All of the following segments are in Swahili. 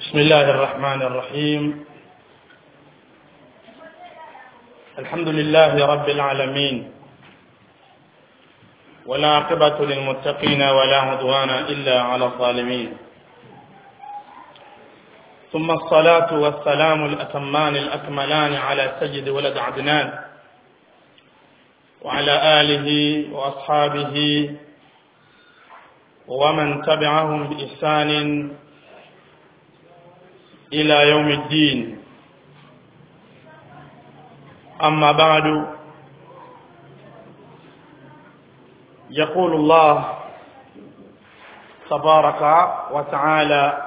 بسم الله الرحمن الرحيم الحمد لله رب العالمين ولا عقبة للمتقين ولا عدوان إلا على الظالمين ثم الصلاة والسلام الأتمان الأكملان على سيد ولد عدنان وعلى آله وأصحابه ومن تبعهم بإحسان إلى يوم الدين أما بعد يقول الله تبارك وتعالى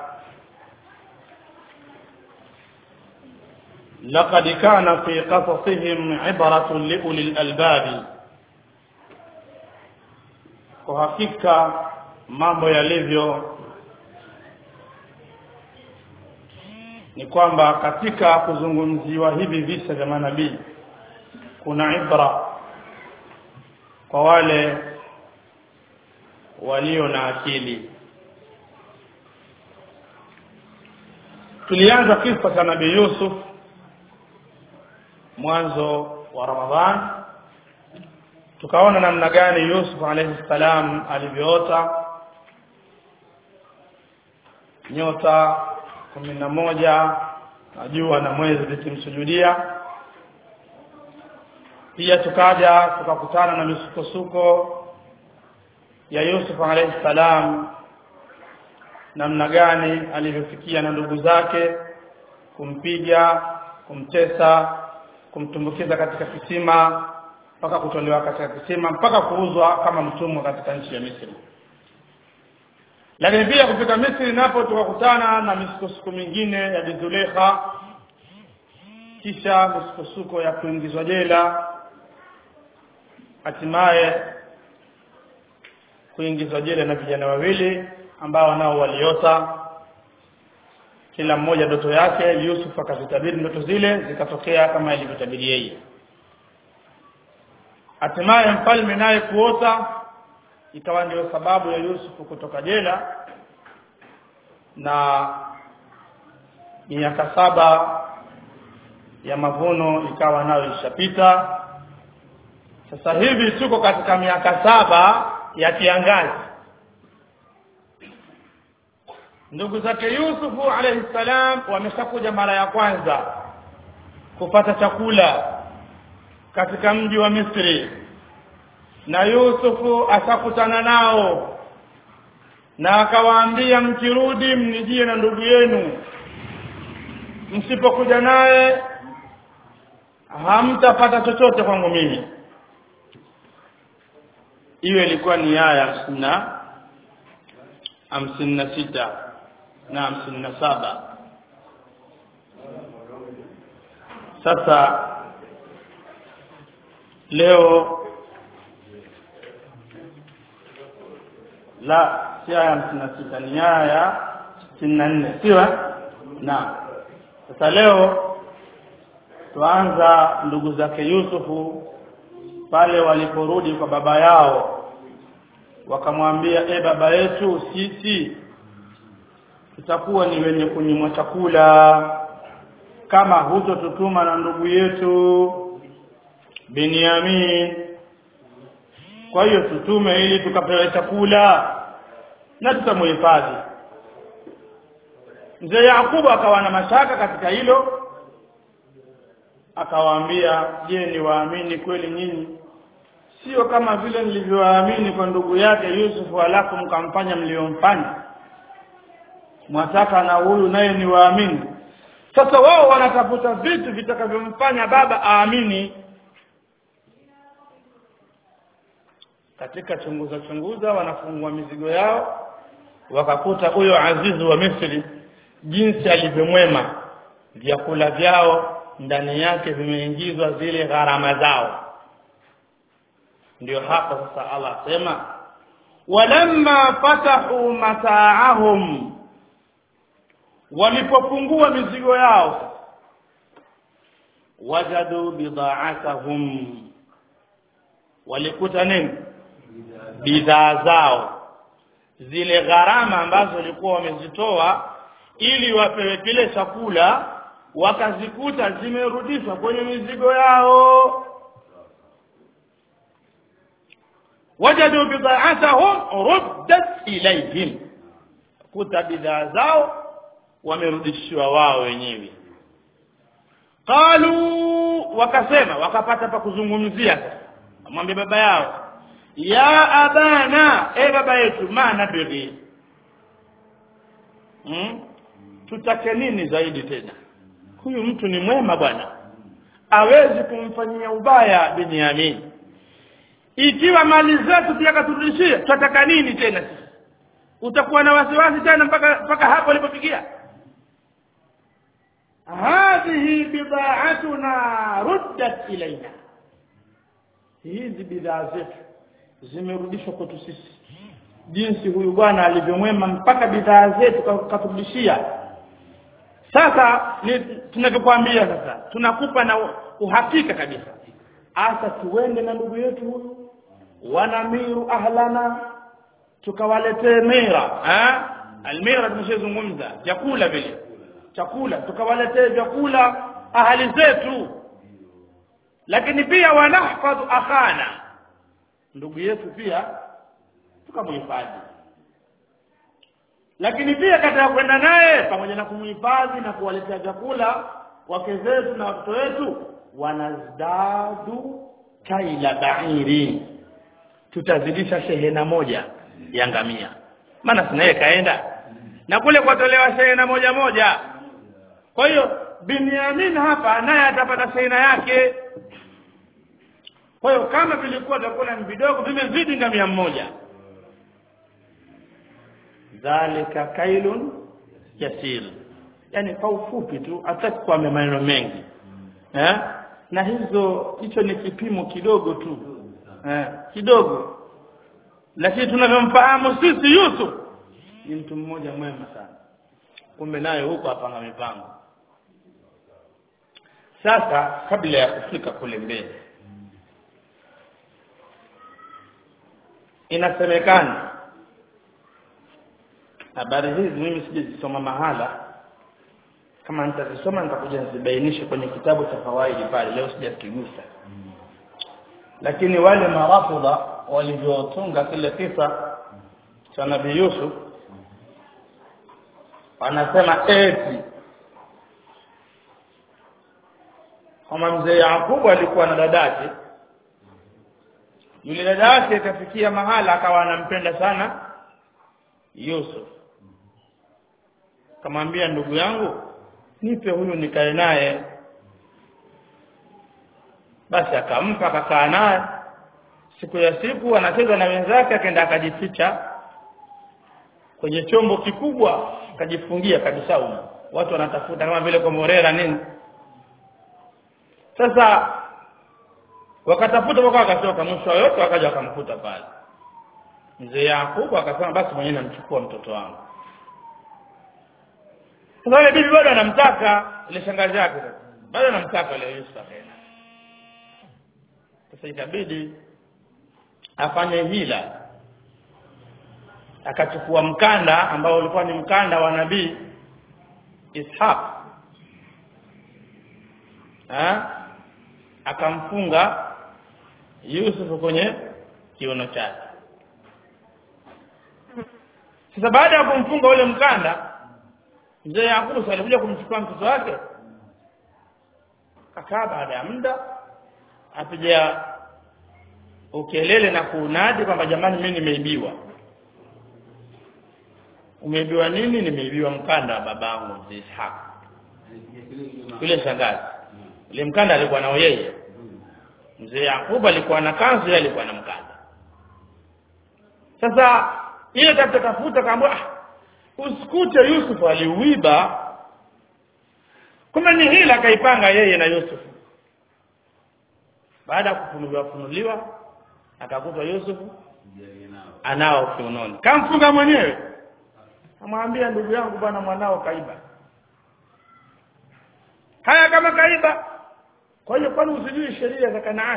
لقد كان في قصصهم عبرة لأولي الألباب kwa hakika mambo yalivyo ni kwamba katika kuzungumziwa hivi visa vya manabii kuna ibra kwa wale walio na akili tulianza kisa cha nabii Yusuf mwanzo wa Ramadhan tukaona namna gani Yusuf alayhi salam alivyoota nyota kumi na moja na jua na mwezi vikimsujudia pia tukaja tukakutana na misukosuko ya Yusuf alayhi salam namna gani alivyofikia na ndugu zake kumpiga kumtesa kumtumbukiza katika kisima mpaka kutolewa katika kisima mpaka kuuzwa kama mtumwa katika nchi ya Misri lakini pia kufika Misri napo tukakutana na misukosuko mingine ya Bizulekha kisha misukosuko ya kuingizwa jela hatimaye kuingizwa jela na vijana wawili ambao nao waliota kila mmoja ndoto yake Yusuf akazitabiri ndoto zile zikatokea kama ilivyotabiri yeye hatimaye mfalme naye kuota ikawa ndio sababu ya Yusuf kutoka jela na miaka saba ya mavuno ikawa nayo ishapita sasa hivi tuko katika miaka saba ya kiangazi ndugu zake Yusufu alayhi salam wameshakuja mara ya kwanza kupata chakula katika mji wa Misri na Yusufu asakutana nao na akawaambia mkirudi mnijie na ndugu yenu msipokuja naye hamtapata chochote kwangu mimi hiyo ilikuwa ni aya hamsini na hamsini na sita na hamsini na saba sasa leo la si aya hamsini na sita ni aya ya sitini na nne sio naam sasa leo tuanza ndugu zake Yusufu pale waliporudi kwa baba yao wakamwambia e baba yetu sisi tutakuwa ni wenye kunyimwa chakula kama hutotutuma na ndugu yetu Binyamin kwa hiyo tutume ili tukapewe chakula na tutamuhifadhi mzee Yakubu akawa na mashaka katika hilo akawaambia je ni waamini kweli nyinyi sio kama vile nilivyowaamini kwa ndugu yake Yusuf alafu mkamfanya mliomfanya mwataka na huyu naye ni waamini sasa wao wanatafuta vitu vitakavyomfanya baba aamini katika chunguza chunguza wanafungua mizigo yao wakakuta huyo azizu wa Misri jinsi alivyomwema vyakula vyao ndani yake vimeingizwa zile gharama zao ndio hapo sasa Allah asema walamma fatahu mataahum walipofungua mizigo yao wajadu bida'atahum walikuta nini bidhaa zao zile gharama ambazo walikuwa wamezitoa ili wapewe kile chakula wakazikuta zimerudishwa kwenye mizigo yao wajadu bida'atahum ruddat ilayhim kuta bidhaa zao wamerudishiwa wao wenyewe qalu wakasema wakapata pa kuzungumzia mwambie baba yao ya abana e baba yetu maana bidhi hmm? tutake nini zaidi tena huyu mtu ni mwema bwana awezi kumfanyia ubaya Binyamin ikiwa mali zetu pia katurudishia tutataka nini tena sisi utakuwa na wasiwasi tena mpaka mpaka hapo ulipofikia hadhihi bida'atuna ruddat ilaina hizi bidhaa zetu zimerudishwa kwetu sisi jinsi huyu bwana alivyomwema mpaka bidhaa zetu katurudishia sasa ni tunavyokuambia sasa tunakupa na uhakika kabisa hasa tuende na ndugu yetu huyu wanamiru ahlana tukawaletee mira eh almira tumeshazungumza vyakula vile chakula tukawaletee vyakula ahali zetu lakini pia wanahfadhu akhana ndugu yetu pia tukamhifadhi lakini pia katika kwenda naye pamoja na kumhifadhi na kuwaletea vyakula wake zetu na watoto wetu wanazdadu kaila bairi tutazidisha shehena moja ya ngamia maana sinaye kaenda na kule kwatolewa shehena moja moja kwa hiyo Binyamin hapa naye atapata shehena yake kwa hiyo kama vilikuwa vyakula ni vidogo vimezidi ngamia mmoja dhalika kailun yasir yani kwa ufupi tu hataki kwa maneno mengi eh na hizo hicho ni kipimo kidogo tu eh kidogo lakini tunavyomfahamu sisi Yusuf ni mtu mmoja mwema sana kumbe naye huko apanga mipango sasa kabla ya kufika kule mbele inasemekana habari hizi mimi sijazisoma mahala kama nitazisoma nitakuja nizibainishe kwenye kitabu cha fawaidi pale leo sijakigusa lakini wale marafudha walivyotunga kile kisa cha nabii Yusuf wanasema eti kama mzee Yakubu alikuwa na dadake yule dadake akafikia mahala akawa anampenda sana Yusuf kamwambia ndugu yangu nipe huyu nikae naye basi akampa akakaa naye siku ya siku anacheza na wenzake akaenda akajificha kwenye chombo kikubwa akajifungia kabisa huko watu wanatafuta kama vile komorera nini sasa wakatafuta mpaka wakatoka mwisho yote wakaja wakamkuta pale mzee Yakubu akasema basi mwenyewe namchukua mtoto wangu sasa yule bibi bado anamtaka ile shangazi yake bado anamtaka ile Yusuf akaenda sasa ikabidi afanye hila akachukua mkanda ambao ulikuwa ni mkanda wa nabii Ishaq ha? akamfunga Yusuf kwenye kiuno chake sasa baada ya kumfunga ule mkanda mzee Yakubu alikuja kumchukua mtoto wake kakaa baada ya muda apiga ukelele na kuunadi kwamba jamani mimi nimeibiwa umeibiwa nini nimeibiwa mkanda wa babangu mzee Ishaq yule shangazi ile mkanda alikuwa nao yeye mzee Yakubu alikuwa na kanzu yeye alikuwa na mkanda sasa ile tafuta tafuta kaambia ah usikute Yusuf aliuiba kumbe ni hila kaipanga yeye na Yusuf baada ya kufunuliwa funuliwa akakutwa Yusuf anao kiunoni kamfunga mwenyewe amwambia ndugu yangu bwana mwanao kaiba haya kama kaiba kwa hiyo kwani usijui sheria za Kanaani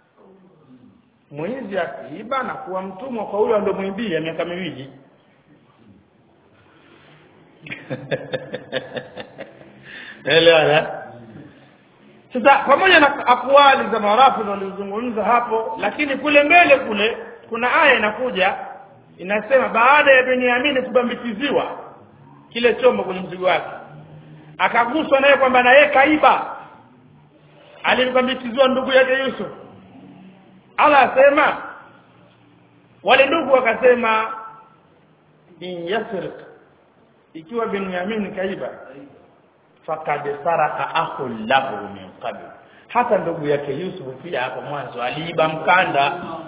mwizi akiiba na kuwa mtumwa kwa huyo aliyomwibia miaka miwili elewana sasa pamoja na akwali za marafu walizungumza hapo lakini kule mbele kule kuna aya inakuja inasema baada ya Benyamini kubambikiziwa kile chombo kwenye mzigo wake akaguswa naye kwamba na yeye kaiba alibambikiziwa ndugu yake Yusuf Allah asema wale ndugu wakasema in yasrik ikiwa Benyamin kaiba fakad saraka akhul lahu min qabl hata ndugu yake Yusuf pia hapo mwanzo aliiba mkanda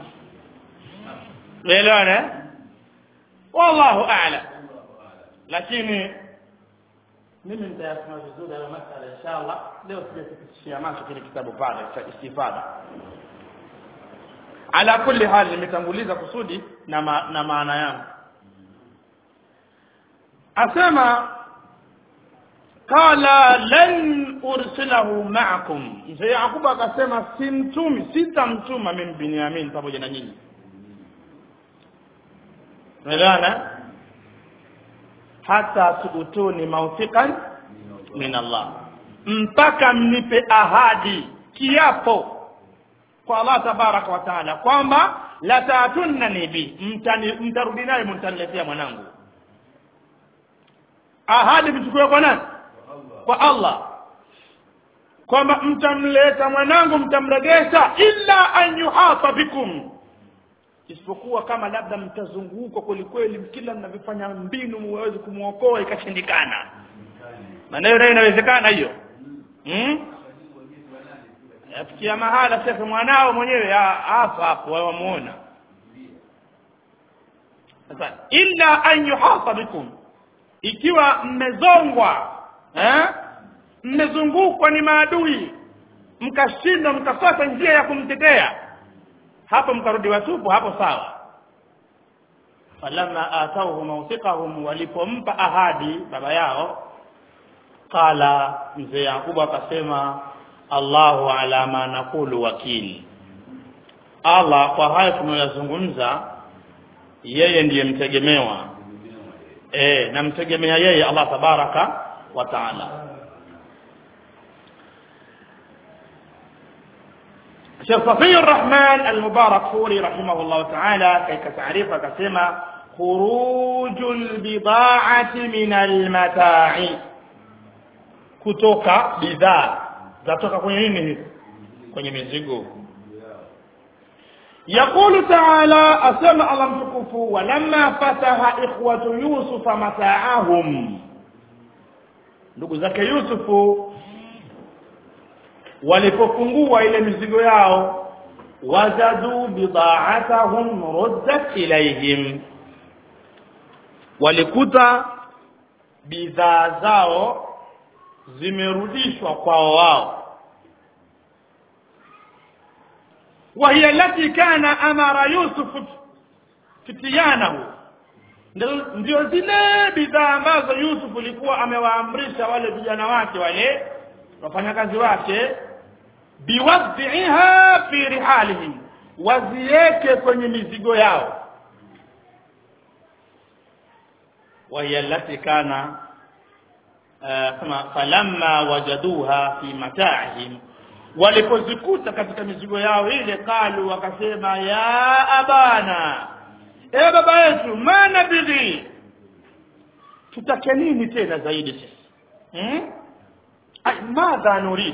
Umeelewana? Wallahu a'lam. Lakini mimi nitayasema vizuri hayo masala inshallah. Leo sijafikishia macho kile kitabu pale cha istifada. Ala kulli hali nimetanguliza kusudi na ma, na maana yangu. Asema qala lan ursilahu ma'akum. Mzee Yakubu akasema simtumi, sitamtuma mimi Binyamin pamoja na nyinyi. Umeelewana? Hata tuutuni mawthiqan min Allah, mpaka mnipe ahadi kiapo kwa Allah tabaraka wa taala kwamba la tatunnani bi, mtarudi naye mtaniletea mwanangu. Ahadi mchukue kwa nani? Kwa Allah kwamba mtamleta mwanangu, mtamregesha, illa an yuhata bikum isipokuwa kama labda mtazungukwa kweli kweli kila mnavyofanya mbinu muweze kumwokoa ikashindikana maneno nayo inawezekana hiyo hmm? afikia mahala sasa mwanao mwenyewe hapa hapo wamuona sasa illa an yuhata bikum ikiwa mmezongwa eh mmezungukwa ni maadui mkashindwa mkakosa njia ya kumtetea hapo mkarudi watupu hapo sawa falamma atauhu mawthiqahum walipompa ahadi baba yao qala mzee Yakubu akasema Allahu ala ma naqulu wakili Allah kwa hayo tunayozungumza yeye ndiye mtegemewa eh namtegemea yeye Allah tabaraka wa taala Sheikh Safi Rahman Al-Mubarak Furi rahimahullah ta'ala katika taarifa akasema khurujul bida'ati min al-mata'i kutoka bidhaa zatoka kwenye nini hizi kwenye mizigo يقول تعالى أسمع الله متكف ولما فتح إخوة يوسف متاعهم ndugu zake Yusufu walipofungua ile mizigo yao wajadu bida'atahum ruddat ilayhim walikuta bidhaa zao zimerudishwa kwao wao وهي التي كان أمر يوسف فتيانه ndio zile bidhaa ambazo Yusuf alikuwa amewaamrisha wale vijana wake wale wafanyakazi wake biwadhiha fi rihalihim wazieke kwenye mizigo yao وهي التي كان kama falamma wajaduha fi mata'ihim walipozikuta katika mizigo yao ile kalu wakasema ya abana e baba yetu mana bidhi tutake nini tena zaidi sisi hmm? ay madha nurid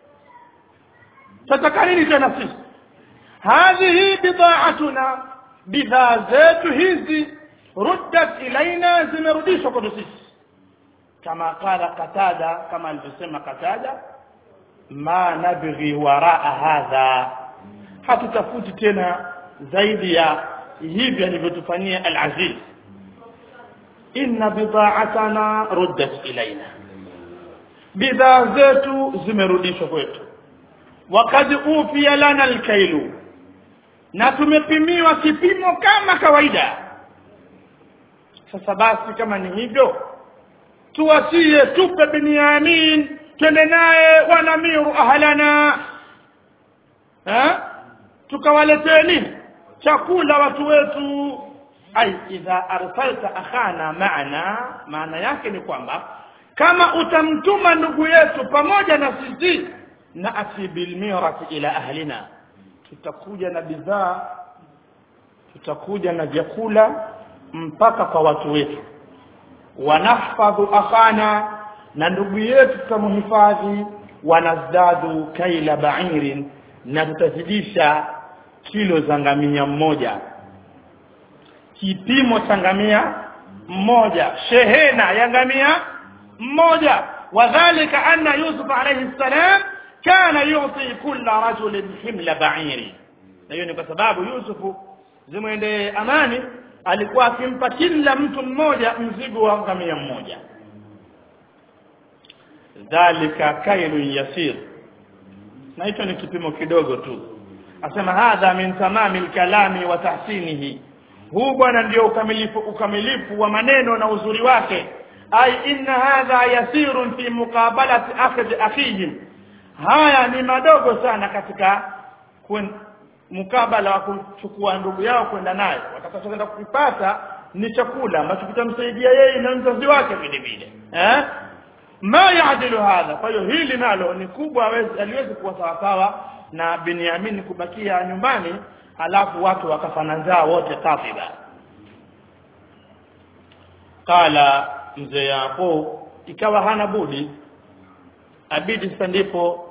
tutaka nini tena sisi hadhihi bida'atuna bidhaa zetu hizi ruddat ilaina zimerudishwa kwetu sisi kama qala qatada kama alivyosema qatada ma nabghi waraa hadha hatutafuti tena zaidi ya hivi alivyotufanyia al-aziz inna bida'atana ruddat ilaina bidhaa zetu zimerudishwa kwetu wakad ufiya lana alkailu na tumepimiwa kipimo kama kawaida sasa basi kama ni hivyo tuwasie tupe Binyamin twende naye wanamiru ahlana ha tukawaletee nini chakula watu wetu ai idha arsalta akhana maana maana yake ni kwamba kama utamtuma ndugu yetu pamoja na sisi na ati bilmirati ila ahlina tutakuja na bidhaa tutakuja na vyakula mpaka kwa watu wetu wanahfadhu akhana na ndugu yetu tutamhifadhi wanazdadu kaila ba'irin na tutazidisha kilo za ngamia mmoja kipimo cha ngamia mmoja shehena ya ngamia mmoja wadhālika anna yusuf alayhi salam kana yuti kulla rajulin himla ba'iri na hiyo ni kwa sababu yusufu zimwende amani alikuwa akimpa kila mtu mmoja mzigo wa ngamia mmoja dhalika kailun yasir na hicho ni kipimo kidogo tu asema hadha min tamami lkalami wa tahsinihi huu bwana ndio ukamilifu ukamilifu wa maneno na uzuri wake ai inna hadha yasirun fi muqabalati akhdhi akhihim haya ni madogo sana katika kwen, mukabala wa kuchukua ndugu yao kwenda naye watakachoenda kukipata ni chakula ambacho kitamsaidia yeye na mzazi wake vile vile eh ma yaadilu hadha kwa hiyo hili nalo ni kubwa aliwezi kuwa sawasawa na Binyamin kubakia nyumbani alafu watu wakafana njaa wote katiba qala mzee Yaqub ikawa hana budi abidi sasa ndipo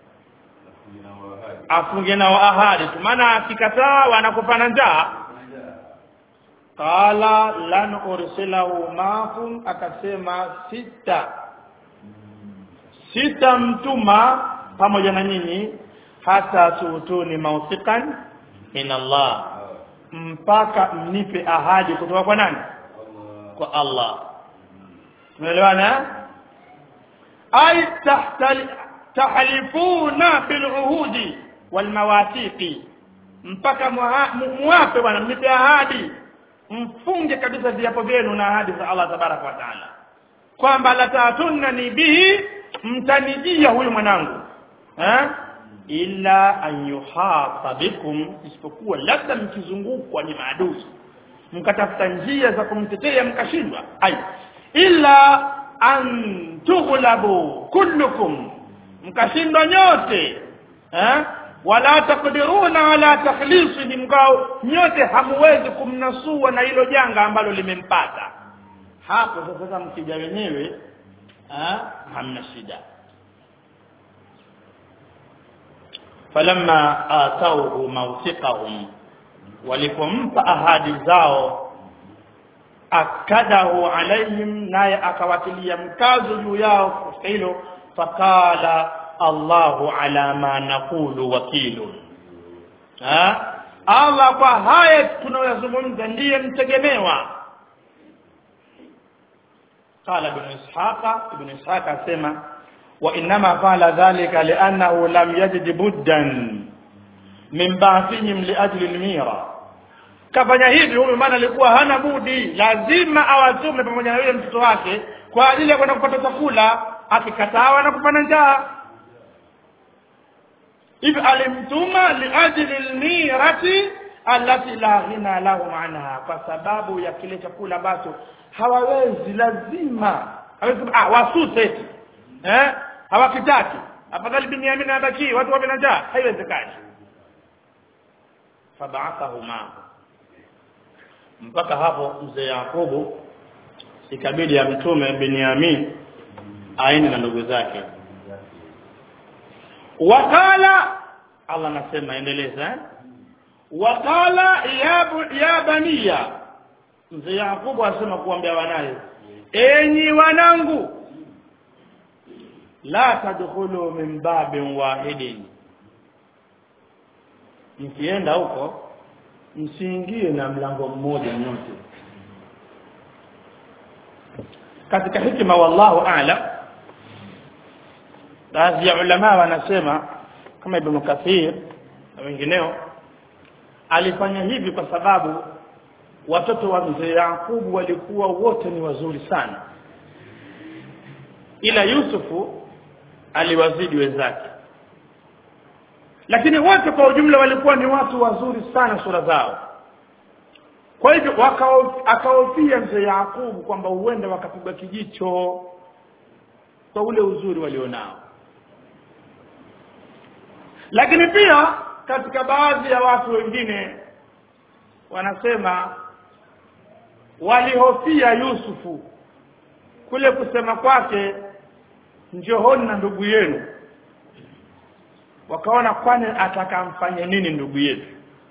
afunge nao ahadi tu maana akikataa wanakupana njaa qala lan ursilahu maakum akasema sita sita mtuma pamoja na nyinyi hata tuutuni mawthiqan min Allah mpaka mnipe ahadi kutoka kwa nani kwa Allah tumeelewana ay tahtali tahlifuna bil uhudi wal mawathiqi mpaka muwape bwana mnipe ahadi mfunge kabisa viapo vyenu na ahadi za Allah tabaraka wa taala kwamba la taatunna ni bihi mtanijia huyu mwanangu eh illa an yuhata bikum isipokuwa labda mkizungukwa ni maadui mkatafuta njia za kumtetea mkashindwa ai illa an tughlabu kullukum mkashindwa nyote eh wala takdiruna wala takhlisihi mkao nyote hamuwezi kumnasua na hilo janga ambalo limempata hapo sasa mkija wenyewe hamna shida falamma atauhu mawthiqahum walipompa ahadi zao akadahu alaihim naye akawatilia mkazo juu yao kwa hilo faqala Allahu ala ma naqulu wakilun ha Allah kwa haya tunayozungumza ndiye mtegemewa قال ابن إسحاق ابن إسحاق أسمى وإنما فعل ذلك لأنه لم يجد بدا من بعثهم لأجل الميرة kafanya hivi huyu maana alikuwa hana budi lazima awatume pamoja na yule mtoto wake kwa ajili ya kwenda kupata chakula akikataa na kupana njaa hivi alimtuma liajli lmirati allati la ghina lahum anha kwa sababu ya kile chakula ambacho hawawezi lazima hawezi ah wasute eti eh hawakitaki afadhali binyamin abaki watu wawe na njaa haiwezekani fabaathahuma mpaka hapo mzee Yakubu ikabidi amtume Binyamin aende na ndugu zake wakala Allah anasema endeleza eh? wakala ya, bu- ya baniya mzee Yakubu asema kuambia wanaye enyi wanangu la tadkhulu min babin wahidin mkienda huko msiingie na mlango mmoja nyote katika hikima wallahu a'lam baadhi ya ulama wanasema kama ibn kathir na wengineo alifanya hivi kwa sababu watoto wa mzee Yakubu walikuwa wote ni wazuri sana ila Yusufu aliwazidi wenzake lakini wote kwa ujumla walikuwa ni watu wazuri sana sura zao kwa hivyo wakao- akahofia mzee yaqubu kwamba huenda wakapigwa kijicho kwa ule uzuri walionao lakini pia katika baadhi ya watu wengine wanasema walihofia yusufu kule kusema kwake njohoni na ndugu yenu wakaona kwani atakamfanya nini ndugu yetu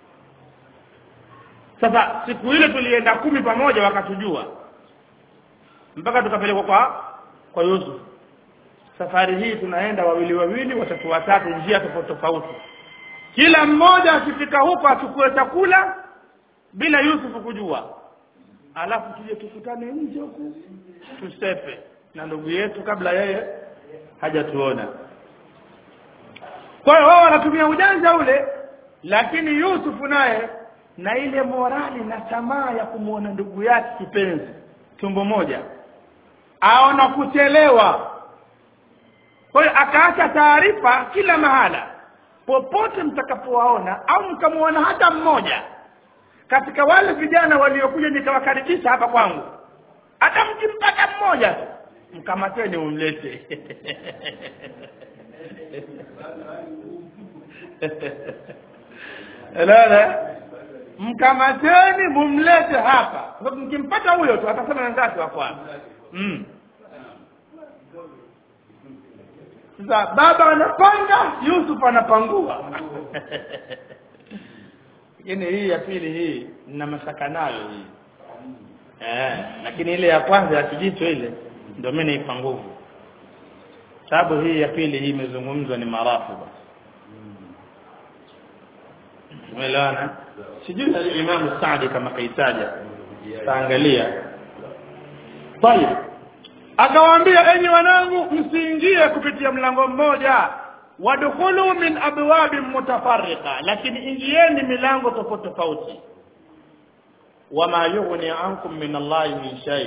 sasa siku ile tulienda kumi pamoja wakatujua mpaka tukapelekwa kwa kwa Yusuf safari hii tunaenda wawili wawili watatu watatu njia tofauti tofauti kila mmoja akifika huko achukue chakula bila Yusuf kujua alafu tuje tukutane nje huku tusepe na ndugu yetu kabla yeye hajatuona kwa hiyo wao wanatumia ujanja ule lakini Yusufu naye na ile morali na tamaa ya kumwona ndugu yake kipenzi tumbo moja aona kuchelewa kwa hiyo akaacha taarifa kila mahala popote mtakapowaona au mkamwona hata mmoja katika wale vijana waliokuja nikawakaribisha hapa kwangu hata mkimpata mmoja tu mkamateni umlete Elewa mkamateni mumlete hapa kwa sababu mkimpata huyo tu atasema wenzake wako hapa mm. sasa baba anapanga Yusuf anapangua lakini hii ya pili hii nina mashaka nayo hii eh lakini ile ya kwanza ya kijicho ile ndio mimi naipa nguvu sababu hii ya pili hii imezungumzwa ni marafu umeelewana sijui al-Imam Saadi kama kaitaja taangalia طيب akawaambia enyi wanangu msiingie kupitia mlango mmoja wadkhulu min abwabin mutafarriqa lakini ingieni milango tofauti tofauti wama yughni ankum min Allahi min shay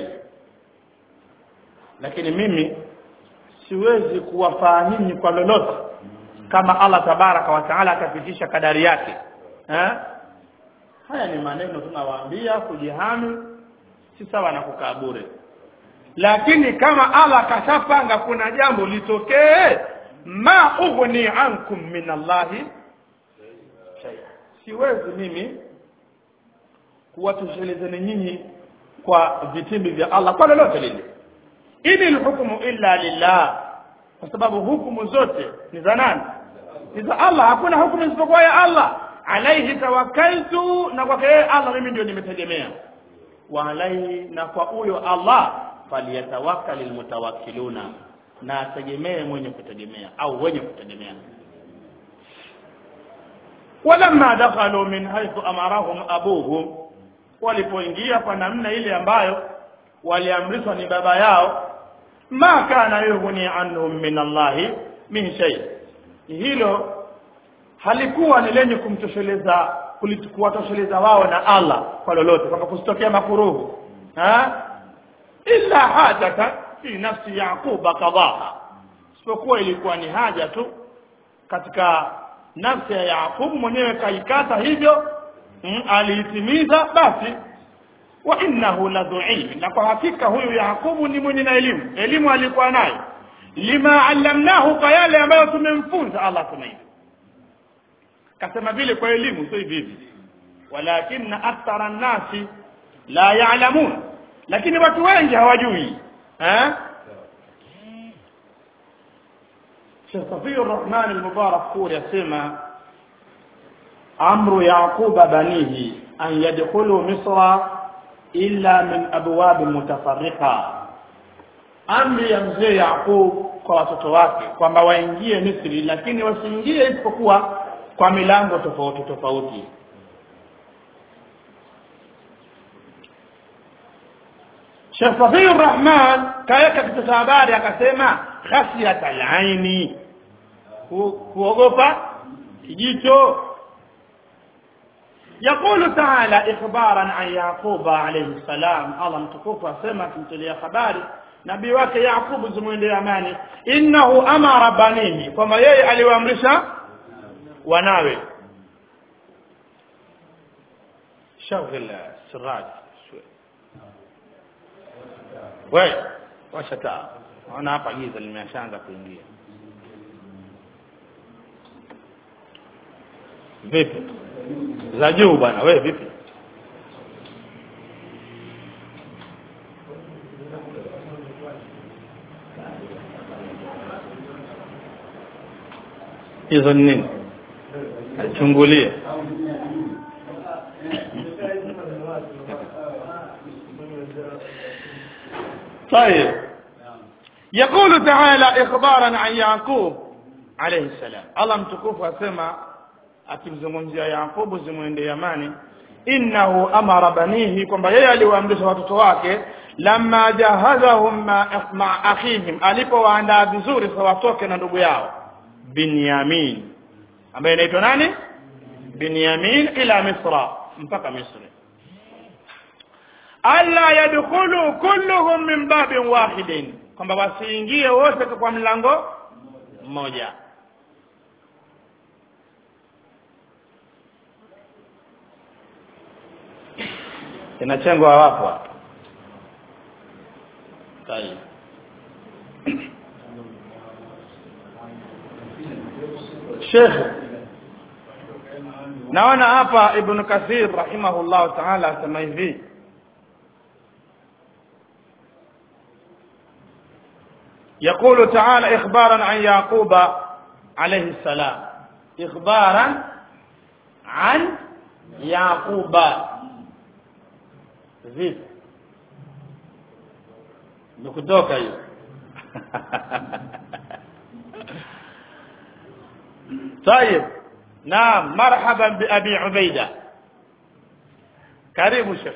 lakini mimi siwezi kuwafaa nyinyi kwa lolote kama Allah tabaraka wa taala akapitisha kadari yake eh? haya ni maneno tunawaambia kujihami si sawa na kukaa bure lakini kama Allah kashapanga kuna jambo litokee ma ughni ankum min Allahi shay siwezi mimi kuwatoshelezeni nyinyi kwa vitimbi vya Allah kwa lolote lile ini alhukmu illa lillah kwa sababu hukumu zote ni za nani ni za Allah hakuna hukumu isipokuwa ya Allah alaihi tawakkaltu na kwake yeye Allah mimi ndio nimetegemea wa alaihi na kwa huyo Allah faliyatawakkalul mutawakkiluna na ategemee mwenye kutegemea au wenye kutegemea walamma dakhalu min haythu amarahum abuhum walipoingia kwa namna ile ambayo waliamrishwa ni baba yao ma kana yughni anhum min Allahi min shay hilo halikuwa ni lenye kumtosheleza kuwatosheleza wao na Allah kwa lolote kwamba kusitokea makuruhu ha illa hajata fi nafsi yaquba qadaha isipokuwa ilikuwa ni haja tu katika nafsi ya Yaqubu mwenyewe kaikata hivyo mm, aliitimiza basi wa innahu ladhu ilmi na kwa hakika huyu Yaqubu ni mwenye na elimu elimu alikuwa nayo lima allamnahu kwa yale ambayo tumemfunza Allah sema hivi kasema vile kwa elimu sio hivi hivi walakinna akthara nnasi la ya'lamun lakini watu wengi hawajui eh Sheikh Safiur Rahman al-Mubarak Kuri asema amru yaquba banihi an yadkhulu misra illa min abwab mutafarriqa amri ya mzee Yaqub kwa watoto wake kwamba waingie Misri lakini wasiingie isipokuwa kwa milango tofauti tofauti Sheikh Safiur Rahman kaweka kitu cha habari akasema khasiyat al-aini kuogopa kijicho يقول تعالى إخبارا عن يعقوب عليه السلام الله متكوف أسمى تمتلي خباري nabii wake Yakubu zimwendee amani innahu amara banihi kwamba yeye aliwaamrisha wanawe شغل السراج شوي wewe washa taa naona hapa giza limeshaanza kuingia vipi za juu bwana wewe vipi hizo ni nini chungulie طيب يقول تعالى إخبارا عن يعقوب عليه السلام الله mtukufu asema akimzungumzia Yakubu zimwende Yamani innahu amara banihi kwamba yeye aliwaamrisha watoto wake lamma jahazahum ma, ma akhihim alipowaandaa vizuri sa watoke na ndugu yao Binyamin ambaye inaitwa nani Binyamin ila Misra mpaka Misri alla yadkhulu kulluhum min babin wahidin kwamba wasiingie wote kwa mlango mmoja kinachengwa wapo hapa tayeb Sheikh naona hapa Ibn Kathir rahimahullah ta'ala asema hivi يقول تعالى إخبارا عن يعقوب عليه السلام إخبارا عن يعقوب vipi nikutoka hiyo طيب نعم مرحبا بأبي عبيدة كريم شيخ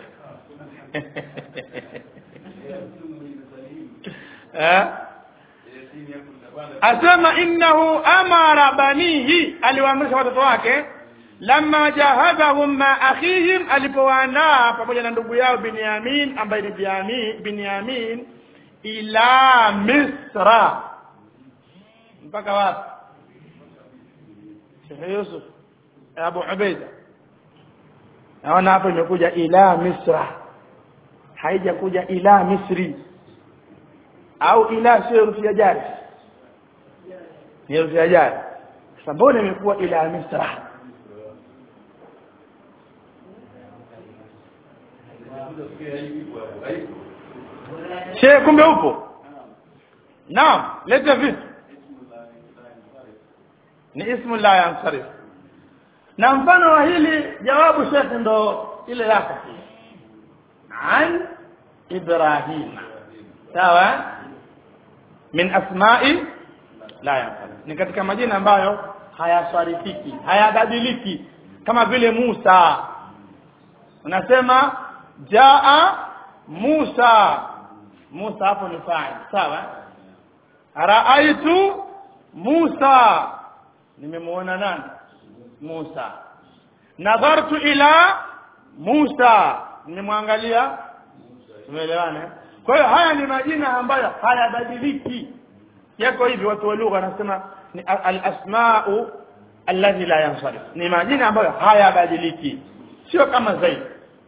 asema innahu amara banihi aliwaamrisha watoto wake lamma jahazahum ma akhihim alipowaandaa pamoja na ndugu yao Binyamin ambaye ni Binyamin Binyamin ila Misra mpaka wapi Sheikh Yusuf Abu Ubaida naona hapo imekuja ila Misra haijakuja ila Misri au ila sio herufi ya jari ni herufi ya jari sasa mbona imekuwa ila Misra Sheikh kumbe upo? Naam, leta vitu. Ni ismu la yansarif. Na mfano wa hili jawabu Sheikh ndo ile yako. An Ibrahim. Sawa? Min asma'i la yansarif. Ni katika majina ambayo hayasarifiki, hayabadiliki kama vile Musa. Unasema jaa Musa Musa hapo ni fa'il sawa raaitu Musa nimemuona nani Musa nadhartu ila Musa nimemwangalia tumeelewana kwa hiyo haya ni majina ambayo hayabadiliki yako hivi watu wa lugha wanasema ni al-asma'u alladhi la yansarif ni majina ambayo hayabadiliki sio kama zaidi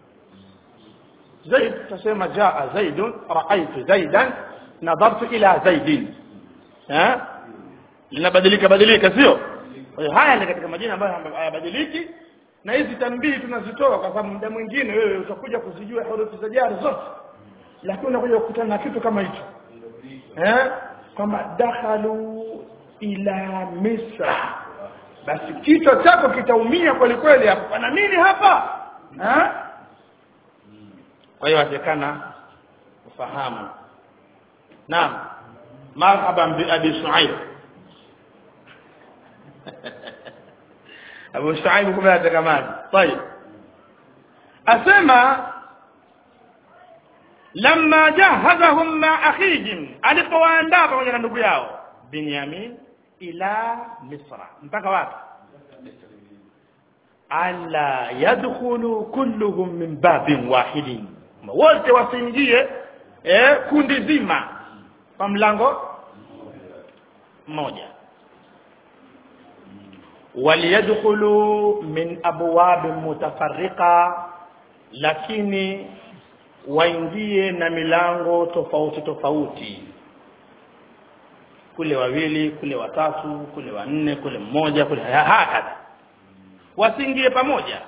زيد تسمى جاء زيد رأيت زيدا نظرت إلى زيد ها linabadilika badilika sio kwa hiyo haya ni katika majina ambayo hayabadiliki na hizi tanbihi tunazitoa kwa sababu muda mwingine wewe utakuja kuzijua herufi za jari zote lakini unakuja kukutana na kitu kama hicho eh kwamba dakhalu ila misra basi kichwa chako kitaumia kweli kweli hapo pana nini hapa eh kwa hiyo atakana ufahamu naam marhaban bi abi shuaib abu shuaib kumbe atakamani طيب asema lamma jahazahum ma akhihim alipowaandaa pamoja na ndugu yao binyamin ila misra mpaka wapi alla yadkhulu kulluhum min babin wahidin wote wasiingie eh, kundi zima kwa mlango mmoja waliyadkhulu min abwabin mutafarriqa lakini waingie na milango tofauti tofauti kule wawili kule watatu kule wanne kule mmoja kule hakadha wasiingie pamoja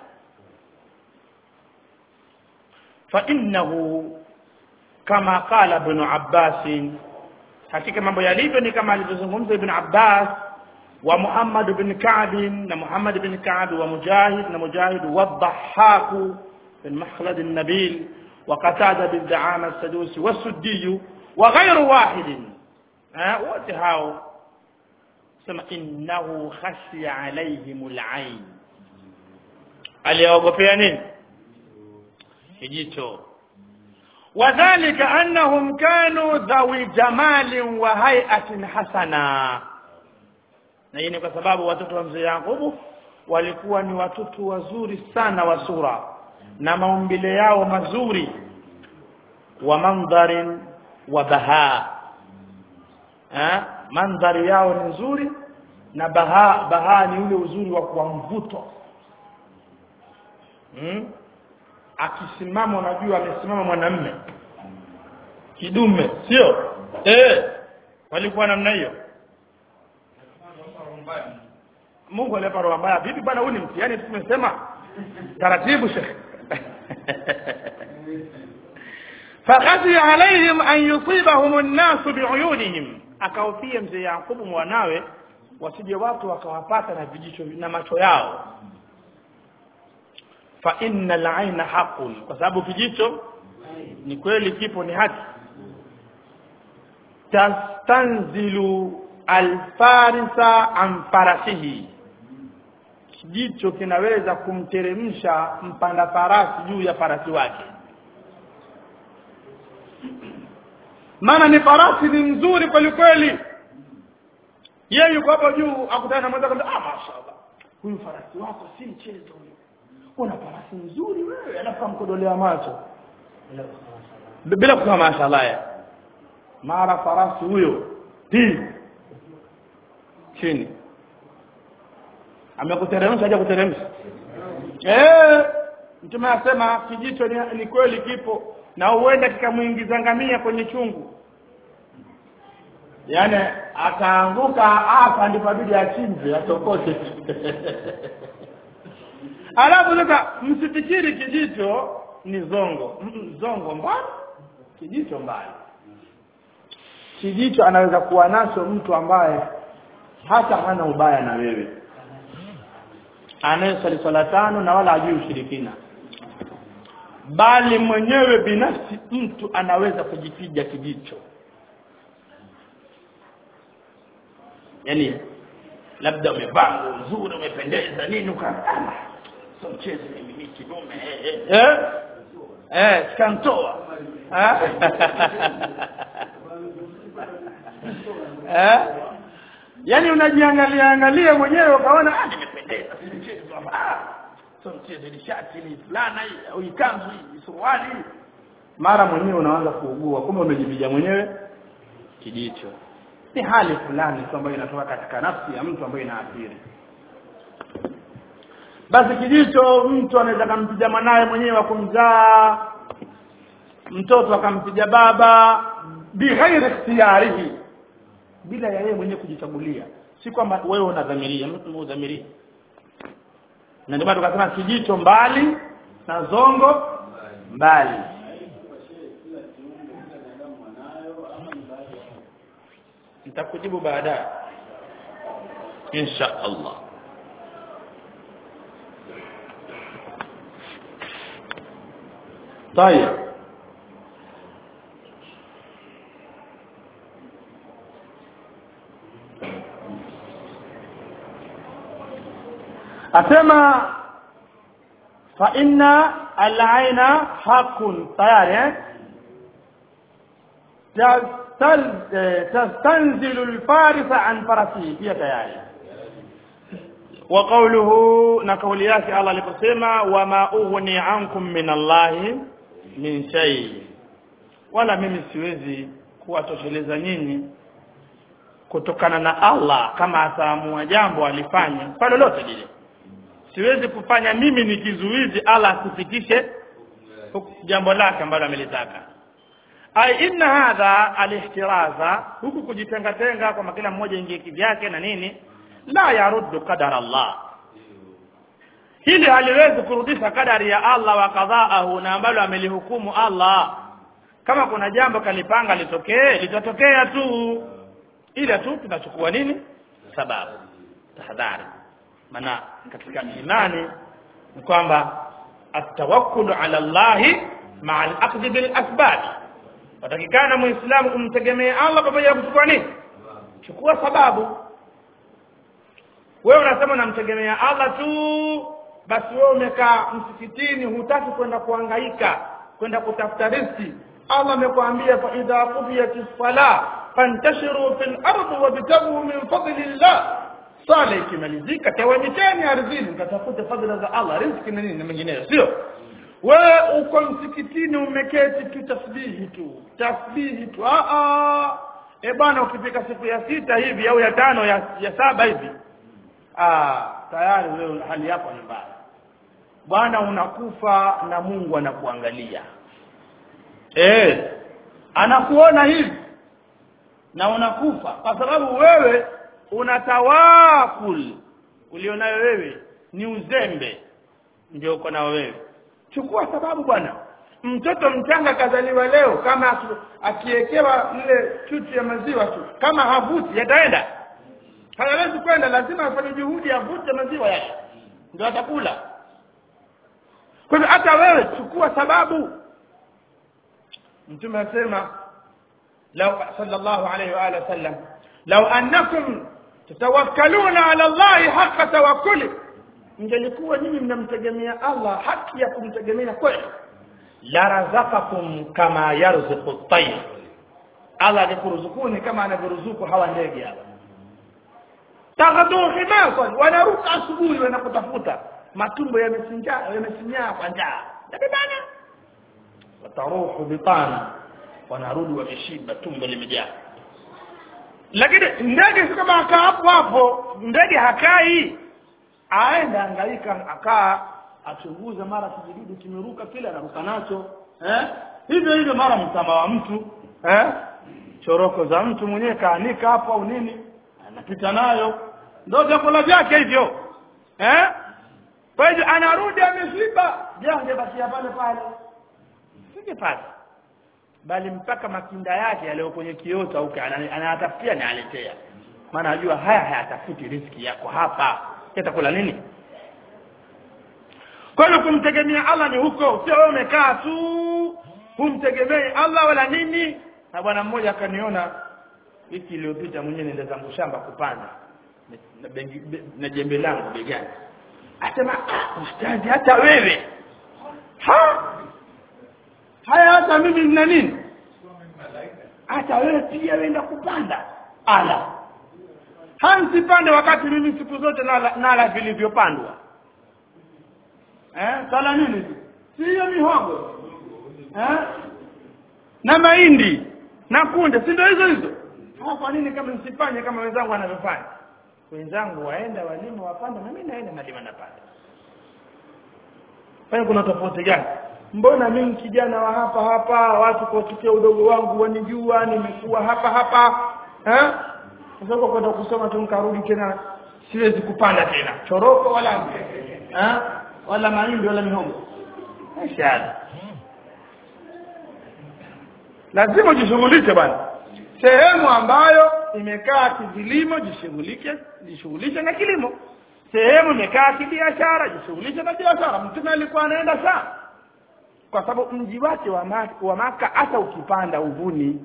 fa innahu kama qala ibn Abbas hakika mambo yalivyo ni kama alivyozungumza ibn Abbas wa Muhammad ibn Ka'b na Muhammad ibn Ka'b wa Mujahid na Mujahid wa Dhahhak bin Makhlad an-Nabil wa Qatada bin Da'ama as-Sadusi wa Suddi wa ghayru wahid wote hao sema innahu khashiya alaihim al-ain aliogopea nini kijicho wadhālika annahum kanu dhawi jamalin wa hay'atin hasana na hii ni kwa sababu watoto wa mzee Yakubu walikuwa ni watoto wazuri sana wa sura na maumbile yao mazuri wa mandharin wa baha eh mandhari yao ni nzuri na baha baha ni ule uzuri wa kwa mvuto hmm? akisimama unajua amesimama mwanamme kidume sio eh walikuwa namna hiyo Mungu alipa roho mbaya vipi bwana huu ni mtihani tumesema taratibu shekhe fakhashi alaihim an yusibahum an-nas bi'uyunihim akaofia mzee Yakubu mwanawe wasije watu wakawapata na vijicho na macho yao fa innal aina haqqun kwa sababu kijicho ni kweli kipo ni haki tastanzilu alfarisa an farasihi kijicho kinaweza kumteremsha mpanda farasi juu ya farasi wake maana ni farasi ni nzuri kweli kweli yeye yuko hapo juu akutana na mwenzake ah mashaallah huyu farasi wako si mchezo huyu una farasi nzuri wewe alafu amkodolea macho bila kusema mashaallah mara farasi huyo hii chini amekuteremsha haja kuteremsha eh mtume asema kijicho ni, ni kweli kipo na huenda kikamuingiza ngamia kwenye chungu yaani ataanguka hapa ndipo bidi achinje atokote alafu sasa msifikiri kijicho ni zongo Mm, zongo mbali kijicho mbali kijicho anaweza kuwa nacho mtu ambaye hata hana ubaya na wewe anayesali swala tano na wala hajui ushirikina bali mwenyewe binafsi mtu anaweza kujipiga kijicho yani labda umevaa nguo nzuri umependeza nini ukasema so mchezo mimi ni kidume eh eh eh sikantoa eh eh yani unajiangalia angalia mwenyewe ukaona ah nimependeza si mchezo hapa ah so mchezo ni shati ni fulana hii au hii kanzu hii suruali hii. mara mwenyewe unaanza kuugua kumbe umejipiga mwenyewe kijicho ni hali fulani tu ambayo inatoka katika nafsi ya mtu ambayo inaathiri basi kijicho mtu anaweza kumpiga mwanaye mwenyewe wa kumzaa mtoto akampiga baba bighairi ikhtiyarihi bila ya yeye mwenyewe kujichagulia si kwamba wewe unadhamiria mtu udhamiria na ndio maana tukasema kijicho mbali na zongo mbali nitakujibu baadaye insha Allah طيب asema fa inna al-aina haqqun tayari eh tastal- eh, tastanzilu al-farisa an farasihi pia tayari wa qawluhu na kauli yake Allah aliposema wama ughni ankum min Allahi min shay wala mimi siwezi kuwatosheleza nyinyi kutokana na Allah kama ataamua jambo alifanya kwa lolote lile siwezi kufanya mimi ni kizuizi Allah asifikishe jambo lake ambalo amelitaka ai inna hadha alihtiraza huku kujitenga tenga kwamba kila mmoja ingie kivyake na nini la yaruddu qadara Allah hili haliwezi kurudisha kadari ya Allah wa kadhaahu na ambalo amelihukumu Allah kama kuna jambo kalipanga litokee litatokea tu ila tu tunachukua nini sababu tahadhari maana katika imani ni kwamba atawakkulu ala Allah ma'a al-aqd bil asbab watakikana muislamu kumtegemea Allah pamoja na kuchukua nini chukua sababu wewe unasema unamtegemea Allah tu basi wewe umekaa msikitini hutaki kwenda kuhangaika kwenda kutafuta riziki Allah amekwambia fa idha qudiyatis sala fantashiru fil ardi wabtaghu min fadlillah sala ikimalizika tawanyikeni ardhini mkatafute fadhila za Allah riziki na nini na mengineyo sio wewe uko msikitini umeketi tu tasbihi tu tasbihi tu a a e bwana ukifika siku ya sita hivi au ya tano ya, ya saba hivi ah tayari wewe hali yako ni mbaya bwana unakufa na Mungu anakuangalia eh anakuona hivi na unakufa kwa sababu wewe una tawakul ulionayo wewe ni uzembe ndio uko nao wewe chukua sababu bwana mtoto mchanga kazaliwa leo kama akiekewa ile chuchu ya maziwa tu kama havuti yataenda hayawezi kwenda lazima afanye juhudi avute maziwa yake ndio atakula kwa hivyo hata wewe chukua sababu mtume asema law sallallahu alayhi wa alihi wasallam law annakum tatawakkaluna ala allahi haqqa tawakkuli ingelikuwa nyinyi mnamtegemea Allah haki ya kumtegemea kweli la razaqakum kama yarzuqu at-tayr Allah angekuruzukuni kama anavyoruzuku hawa ndege hapa taghdu himasan wanaruka asubuhi wanakutafuta matumbo yamesinja yamesinyaa kwa njaa yabebana wataruhu bitana wanarudi wameshiba tumbo limejaa lakini ndege si kama akaa hapo hapo ndege hakai aenda angaika akaa achunguza mara kijidudu kimeruka kile anaruka nacho eh hivyo hivyo mara mtama wa mtu eh choroko za mtu mwenyewe kaanika hapo au nini anapita nayo ndio vyakula vyake hivyo eh kwa hivyo anarudi ameshiba jange bakia pale pale singepata bali mpaka makinda yake yaliyo kwenye kiota huko anayatafutia ni aletea maana ajua haya hayatafuti riski yako hapa yatakula nini kwa hiyo kumtegemea Allah ni huko sio wewe umekaa tu humtegemei Allah wala nini na bwana mmoja akaniona wiki iliyopita mwenyewe nenda zangu shamba kupanda na, bengi, be, na jembe langu begani asema ah, ustazi hata wewe ha haya hata mimi nina nini hata wewe pia wenda kupanda ala hansipande wakati mimi siku zote nala, nala vilivyopandwa eh sala nini si hiyo mihogo eh na mahindi na kunde si ndio hizo hizo kwa nini kama nisifanye kama wenzangu wanavyofanya wenzangu waenda walima wapanda na mimi naenda nalima napanda kwa kuna tofauti gani mbona mimi kijana wa hapa hapa watu kwa udogo wangu wanijua nimekuwa hapa hapa eh sasa kwenda kusoma tu nikarudi tena siwezi kupanda tena choroko wala eh wala mahindi wala mihogo ashada lazima ujishughulishe bwana sehemu ambayo imekaa kilimo jishughulike jishughulishe na kilimo sehemu imekaa kibiashara jishughulishe na biashara mtume alikuwa anaenda sana kwa sababu mji wake wa maka, wa maka hata ukipanda uvuni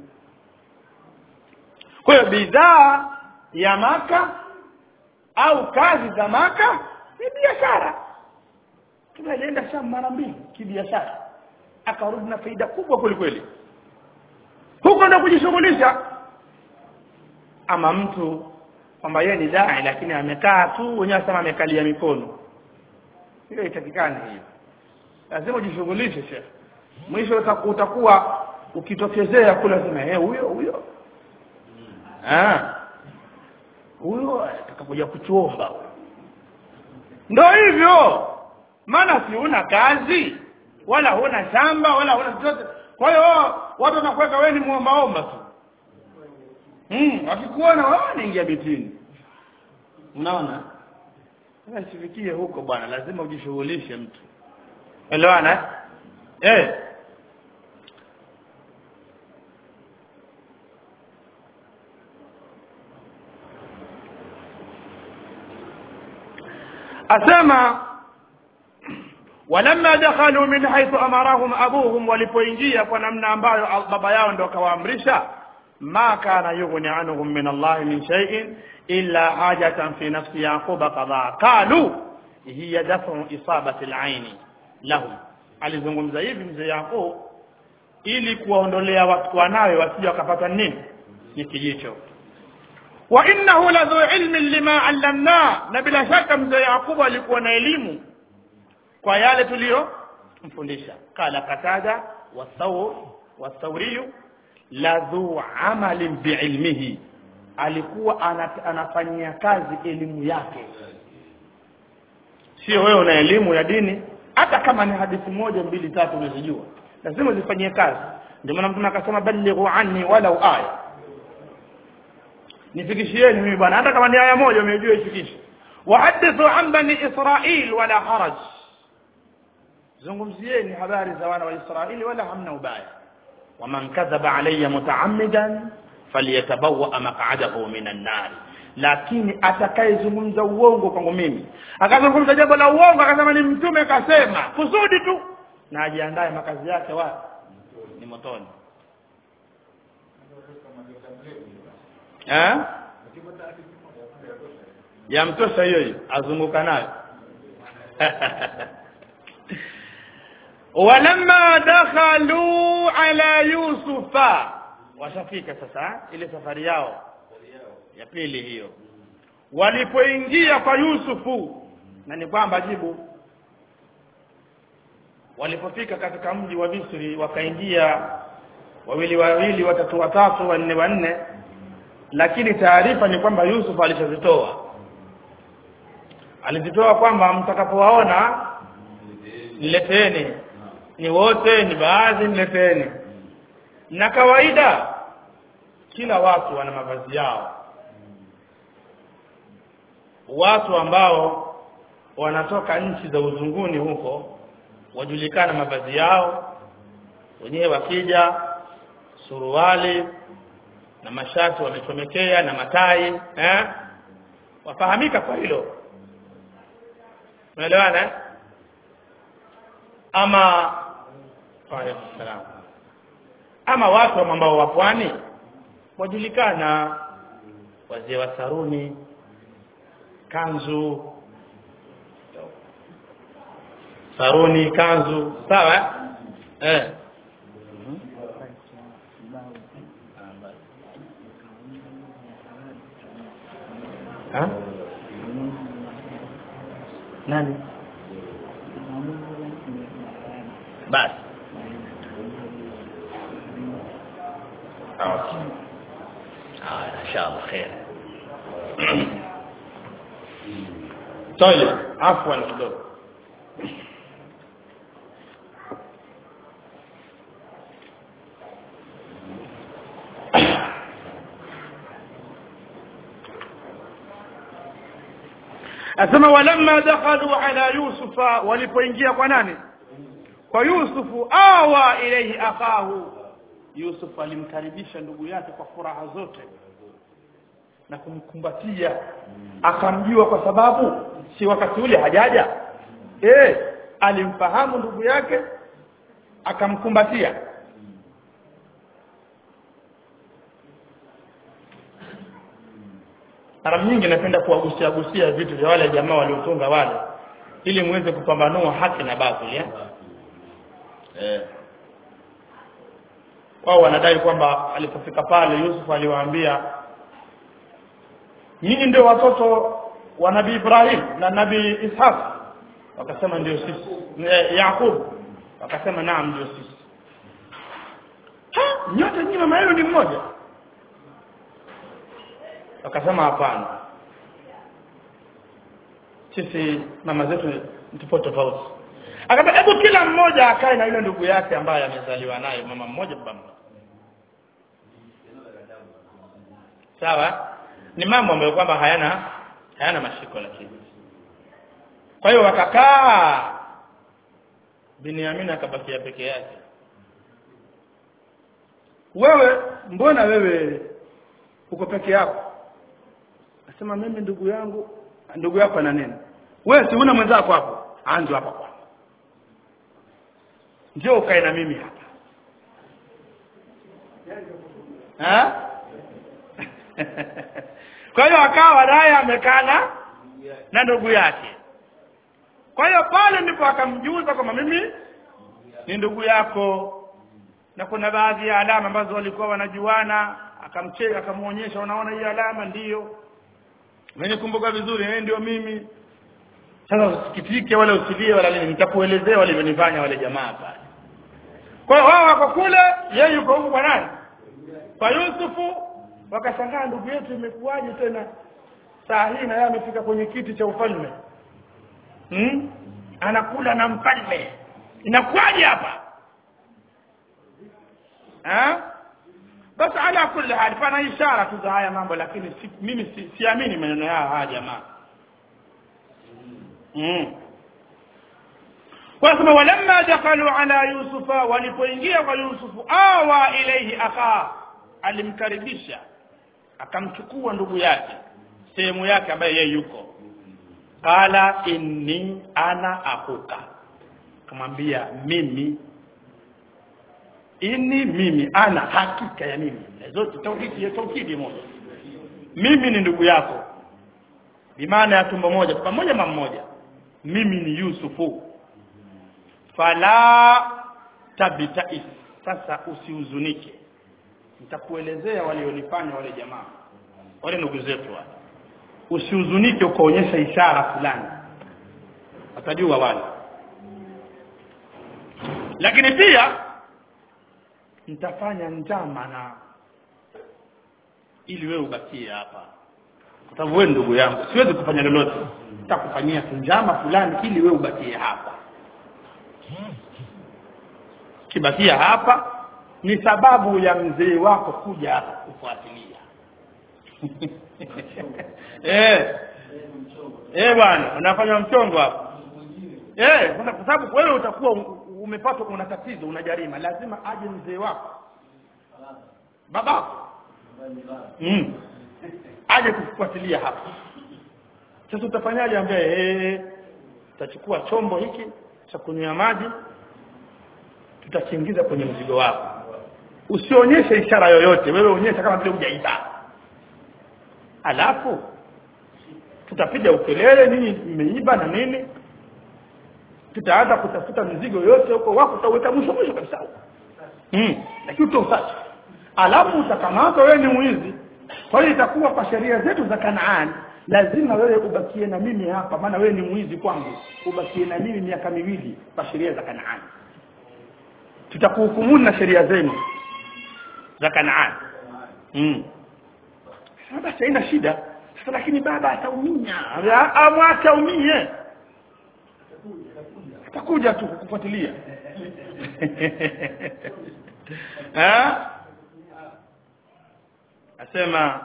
kwa hiyo bidhaa ya maka au kazi za maka ni biashara tunaenda sham mara mbili kibiashara akarudi na faida kubwa kweli kweli huko ndo kujishughulisha ama mtu kwamba yeye ni dai lakini amekaa tu wenyewe asema amekalia mikono hiyo itakikani hiyo lazima ujishughulishe shekhe mwisho utakuwa ukitokezea kule sema eh huyo huyo ah huyo atakapokuja kutuomba ndo hivyo maana si una kazi wala huna shamba wala huna chochote kwa hiyo watu wanakuweka wewe ni muombaomba tu mm, wakikuona wao wanaingia bitini unaona sasa isifikie huko bwana lazima ujishughulishe mtu elewana eh asema walamma dakhalu min haythu amarahum abuhum walipoingia kwa namna ambayo baba yao ndo akawaamrisha ma kana yughni anhum min Allah min shay'in illa hajatan fi nafsi yaquba qadha qalu hiya dafu isabati al-aini lahum alizungumza hivi mzee Yaqub ili kuwaondolea watu wanawe wasije wakapata nini ni kijicho wa innahu ladhu ilmin lima allamna na bila shaka mzee Yaqubu alikuwa na elimu kwa yale tuliyo mfundisha qala qatada wasaur wasauriyu ladhu amalin biilmihi alikuwa anafanyia kazi elimu yake sio wewe una elimu ya dini hata kama ni hadithi moja mbili tatu unazijua lazima zifanyie kazi ndio maana mtume akasema balighu anni walau aya nifikishieni mimi bwana hata kama ni aya moja umejua ifikishe wahadithu an bani israil wala haraj zungumzieni habari za wana wa israili wala hamna ubaya waman kadhaba alayya mutaammidan falyatabawa maq'adahu minan nar lakini atakayezungumza uongo kwangu mimi akazungumza jambo la uongo akasema ni mtume kasema kusudi tu na ajiandae makazi yake wapi ni motoni eh yamtosha hiyo hiyo azunguka nayo walamma dakhalu ala yusufa washafika sasa ile safari yao ya pili hiyo walipoingia kwa yusufu na ni kwamba jibu walipofika katika mji wa Misri wakaingia wawili wawili watatu watatu wanne wanne lakini taarifa ni kwamba Yusuf alichozitoa alizitoa kwamba mtakapowaona nileteni ni wote ni baadhi nileteni na kawaida kila watu wana mavazi yao watu ambao wanatoka nchi za uzunguni huko wajulikana mavazi yao wenyewe wakija suruali na mashati wamechomekea na matai eh wafahamika kwa hilo unaelewana eh? ama salam ama watu ambao wa pwani wajulikana wazee wa saruni kanzu saruni kanzu sawa eh ha nani basi okay ah inshallah khair طيب عفوا kidogo asema walamma dakhalu ala yusufa walipoingia kwa nani kwa yusufu awa ilayhi akahu yusuf alimkaribisha ndugu yake kwa furaha zote na kumkumbatia akamjua kwa sababu si wakati ule hajaja eh alimfahamu ndugu yake akamkumbatia mara nyingi napenda kuwagusia gusia vitu vya wale jamaa waliotunga wale ili muweze kupambanua haki na batili eh eh wao wanadai kwamba alipofika pale Yusuf aliwaambia nyinyi ndio watoto wa nabii Ibrahim na nabii Ishaq wakasema ndio sisi Eh, Yakub wakasema naam ndio sisi ha nyote nyinyi mama yenu ni mmoja wakasema hapana sisi mama zetu tupo tofauti akamba hebu kila mmoja akae na yule ndugu yake ambaye amezaliwa naye mama mmoja baba mmoja sawa ni mambo ambayo kwamba hayana hayana mashiko lakini kwa hiyo wakakaa Binyamin akabakia peke yake wewe mbona wewe uko peke yako nasema mimi ndugu yangu ndugu yako ana nini wewe si una mwenzako hapo anzo hapa kwa njoo ukae na mimi hapa ha? kwa hiyo akawa naye amekana na ndugu yake kwa hiyo pale ndipo akamjuza kwamba mimi ni ndugu yako na kuna baadhi ya alama ambazo walikuwa wanajuana akamcheka akamuonyesha unaona hii alama ndiyo umenikumbuka vizuri eh ndio mimi sasa usikitike wala usilie wala nini nitakuelezea walivyonifanya wale jamaa pale kwa hiyo wao wako kule yeye yuko huku kwa nani kwa Yusufu wakashangaa ndugu yetu imekuwaje tena saa hii na yeye amefika kwenye kiti cha ufalme hmm? anakula na mfalme inakuwaje hapa ha? basi ala kulli hali pana ishara tu za haya mambo lakini si, mimi si, siamini maneno yao haya jamaa mm. wasema walamma dakalu ala yusufa walipoingia kwa yusufu awa ilaihi akha alimkaribisha akamchukua ndugu yake sehemu yake ambaye yeye yuko qala inni ana akuka kamwambia mimi ini mimi ana hakika ya mimi zote tauhidi ya tauhidi moja mimi ni ndugu yako bimaana ya tumbo moja pamoja mama mmoja mimi ni Yusufu fala tabitais sasa usihuzunike nitakuelezea walionifanya wale jamaa wale ndugu zetu wale usihuzunike ukaonyesha ishara fulani watajua wale lakini pia nitafanya njama na ili wewe ubakie hapa kwa sababu wewe ndugu yangu siwezi kufanya lolote nitakufanyia njama fulani ili wewe ubakie hapa kibakia hapa ni sababu ya mzee wako kuja hapa kufuatilia eh eh bwana unafanya mchongo hapa eh kwa sababu wewe utakuwa umepatwa una tatizo una jarima lazima aje mzee wako babako mm. aje kufuatilia hapa sasa utafanyaje ambaye eh utachukua chombo hiki cha kunywa maji tutakiingiza kwenye mzigo wako usionyeshe ishara yoyote wewe onyesha kama vile hujaiba alafu tutapiga ukelele nini mmeiba na nini tutaanza kutafuta mizigo yote huko wako utaweka mwisho mwisho kabisa huko mm. lakini utausachi alafu utakamatwa wewe ni mwizi kwa hiyo itakuwa kwa sheria zetu za Kanaani lazima wewe ubakie na mimi hapa maana wewe ni mwizi kwangu ubakie na mimi miaka miwili kwa sheria za Kanaani tutakuhukumu na sheria zenu za Kanaani mm. basi haina shida sasa lakini baba ataumia amwacha umie atakuja tu kukufuatilia eh asema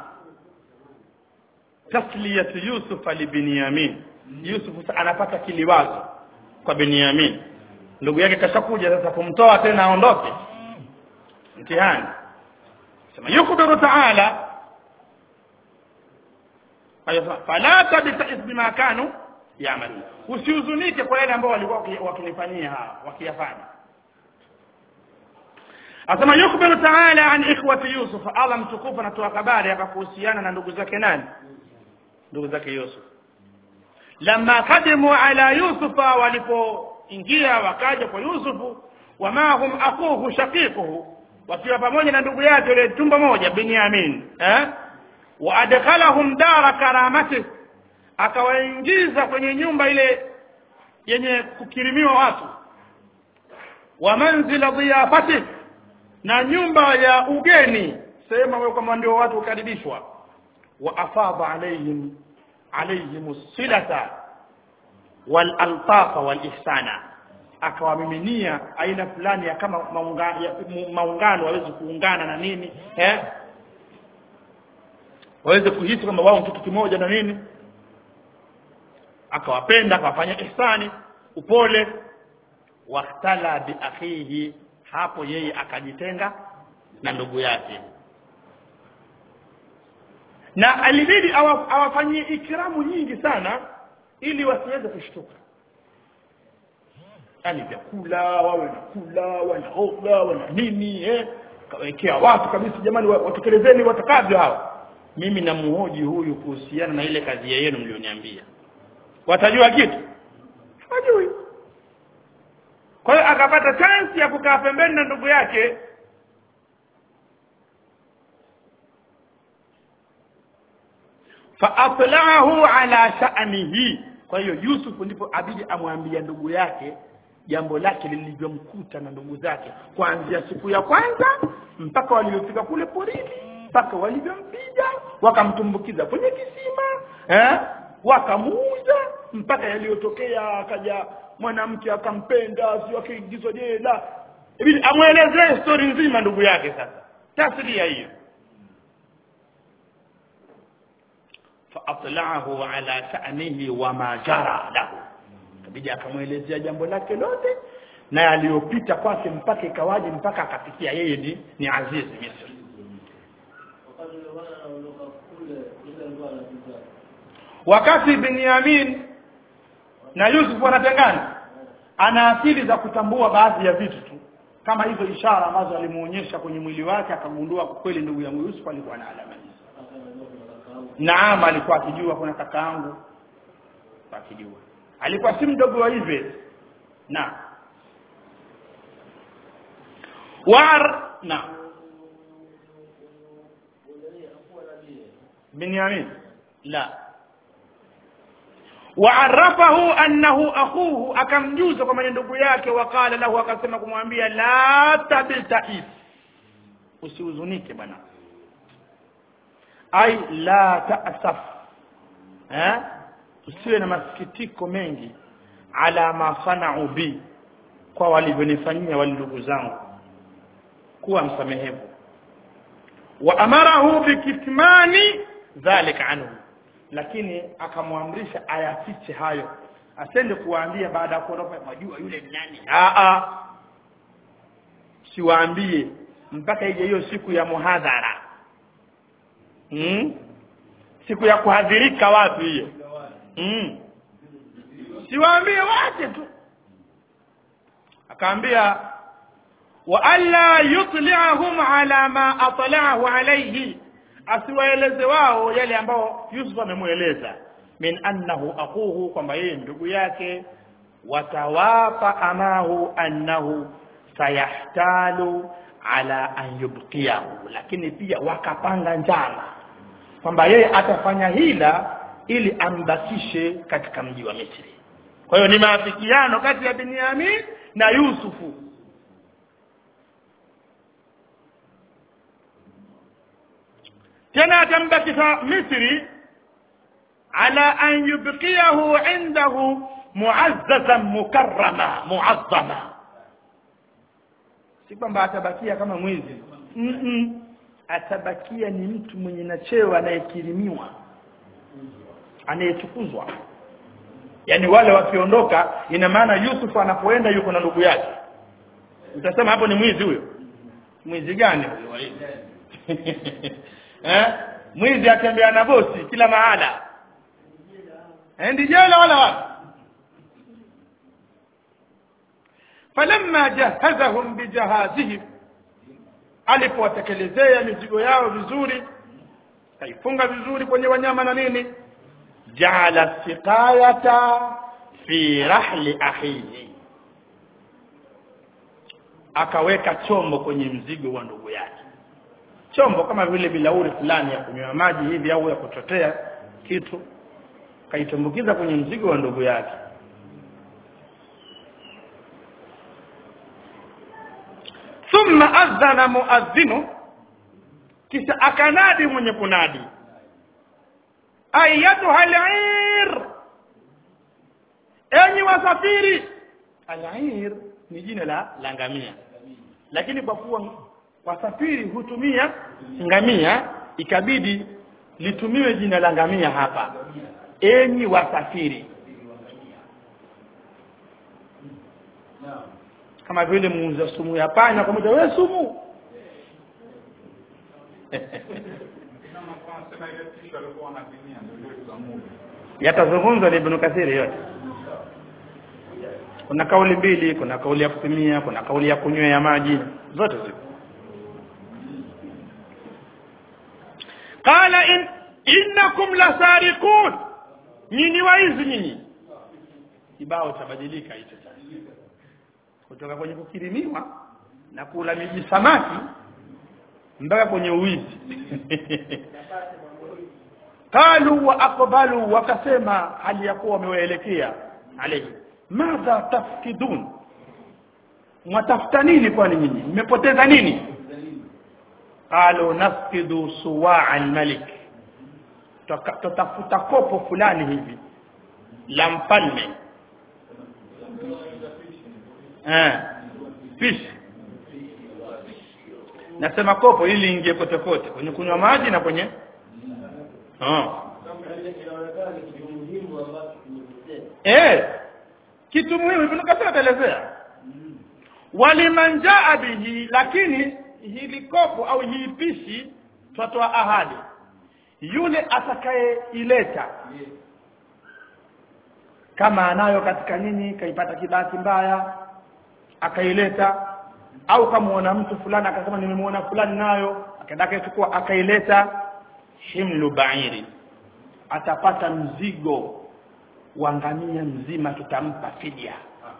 tasliyatu yusuf li binyamin yusuf anapata kiliwazo kwa binyamin ndugu yake kashakuja sasa kumtoa tena aondoke mtihani sema yukbiru taala fala tabtais bima kanu yamalu usihuzunike kwa yale ambao walikuwa wakinifanyia hawa wakiyafanya asema yukbiru taala an ikhwati yusuf allah mtukufu anatoa habari akakuhusiana na ndugu zake nani ndugu zake yusuf lamma kadimu ala yusufa walipoingia wakaja kwa yusufu wama hum akuhu shaqiquhu wakiwa pamoja na ndugu yake yule tumbo moja binyamin eh wa adkhalahum dara karamati akawaingiza kwenye nyumba ile yenye kukirimiwa watu wa manzila dhiyafati na nyumba ya ugeni sehemu ambayo kwamba ndio watu hukaribishwa wa afadha alaihim alaihim silata wal altafa wal ihsana akawamiminia aina fulani ya kama maunga, ya, mu- maungano waweze kuungana na nini eh waweze kuhisi kwamba wao ni kitu kimoja na nini akawapenda akawafanya ihsani upole wahtala bi akhihi hapo yeye akajitenga na ndugu yake na alibidi awa- awafanyie ikramu nyingi sana ili wasiweze kushtuka yani vyakula wawe na kula wanaoga wana nini eh kawekea watu kabisa jamani wa- watekelezeni watakavyo hawa mimi namuhoji huyu kuhusiana na ile kazi yenu mlioniambia watajua kitu hawajui kwa hiyo akapata chance ya kukaa pembeni na ndugu yake faatlaahu ala sha'nihi kwa hiyo Yusuf ndipo abidi amwambia ndugu yake jambo lake lilivyomkuta na ndugu zake kuanzia siku ya kwanza mpaka waliofika kule porini mpaka walivyompiga wakamtumbukiza kwenye kisima eh wakamuuza mpaka yaliyotokea akaja mwanamke akampenda sio akaingizwa jela ibidi amwelezee story nzima ndugu yake sasa tasria hiyo فأطلعه على شأنه وما جرى له kabidi akamwelezea jambo lake lote na yaliyopita kwake mpaka ikawaje mpaka akafikia yeye ni, ni aziz misri wakati ule bwana anaondoka kule ile alikuwa anapita wakati binyamin na yusuf wanatengana ana akili za kutambua baadhi ya vitu tu kama hizo ishara ambazo alimuonyesha kwenye mwili wake akagundua kwa kweli ndugu yangu yusuf alikuwa na alama hizo akaanajua kuna kakaangu naam alikuwa akijua kuna kaka yangu akijua alikuwa si mdogo wa hivi na war na binyamin la waarafahu annahu akhuhu akamjuza kwamba ni ndugu yake wakala lahu akasema kumwambia la tabtais usihuzunike bwana ai la ta'saf eh usiwe na masikitiko mengi ala ma sanau bi kwa walivyonifanyia wale ndugu zangu kuwa msamehevu wa amarahu bikitmani dhalika anhu lakini akamwamrisha ayafiche hayo asende kuwaambia baada ya kuondoka majua yule ni nani a a siwaambie mpaka ije hiyo siku ya muhadhara hmm? siku ya kuhadhirika watu hiyo hmm. siwaambie wache tu akaambia wa alla yutli'ahum ala ma atla'ahu alayhi asiwaeleze wao yale ambao Yusuf amemweleza min annahu akuhu kwamba yeye ndugu yake watawapa amahu annahu sayahtalu ala an yubqiyahu lakini pia wakapanga njama kwamba yeye atafanya hila ili ambakishe katika mji wa Misri kwa hiyo ni maafikiano kati ya Binyamin na Yusufu tena atambakisha Misri ala an yubqiyahu indahu muazzazan mukarrama muazzama si kwamba atabakia kama mwizi mm -mm. atabakia ni mtu mwenye na cheo anayekirimiwa anayetukuzwa yani wale wakiondoka ina maana Yusuf anapoenda yuko na ndugu yake utasema hapo ni mwizi huyo mwizi gani huyo eh mwizi atembea na bosi kila mahala endi jela wala wapi falamma jahazahum bijahazihim alipowatekelezea mizigo yao vizuri kaifunga vizuri kwenye wanyama na nini jaala siqayata fi rahli akhihi akaweka chombo kwenye mzigo wa ndugu yake chombo kama vile bilauri fulani ya kunywa maji hivi au ya kuchotea kitu kaitumbukiza kwenye mzigo wa ndugu yake thumma adhana muadhinu kisha akanadi mwenye kunadi ayatuha al-ir enyi wasafiri al-ir ni jina la la ngamia lakini kwa kuwa wasafiri hutumia ngamia ikabidi litumiwe jina la ngamia hapa enyi wasafiri kama vile muuza sumu ya panya kwa moja wewe sumu yatazungumzwa na Ibn Kathir yote kuna kauli mbili kuna kauli ya kupimia kuna kauli ya kunywea maji zote zipo qala in innakum lasariqun nyinyi waizi nyinyi kibao chabadilika hicho kutoka kwenye kukirimiwa na kula miji samaki mpaka kwenye uwizi qalu wa aqbalu wakasema hali ya kuwa wamewaelekea alayhi madha tafkidun mwatafuta nini kwani nyinyi mmepoteza nini qalu nafkidu suwaa almalik tutafuta kopo fulani hivi la mfalme eh fish nasema kopo ili ingie kote kote kwenye kunywa maji na kwenye oh. inaonekana ni kitu muhimu ambacho kimepotea eh kitu muhimu Ibn Kathir ataelezea waliman jaa bihi lakini hili kopo au hii pishi twatoa ahadi yule atakayeileta kama anayo katika nini kaipata kibahati mbaya akaileta au kamuona mtu fulani akasema nimemuona fulani nayo akaenda akaichukua akaileta himlu bairi atapata mzigo wa ngamia mzima tutampa fidia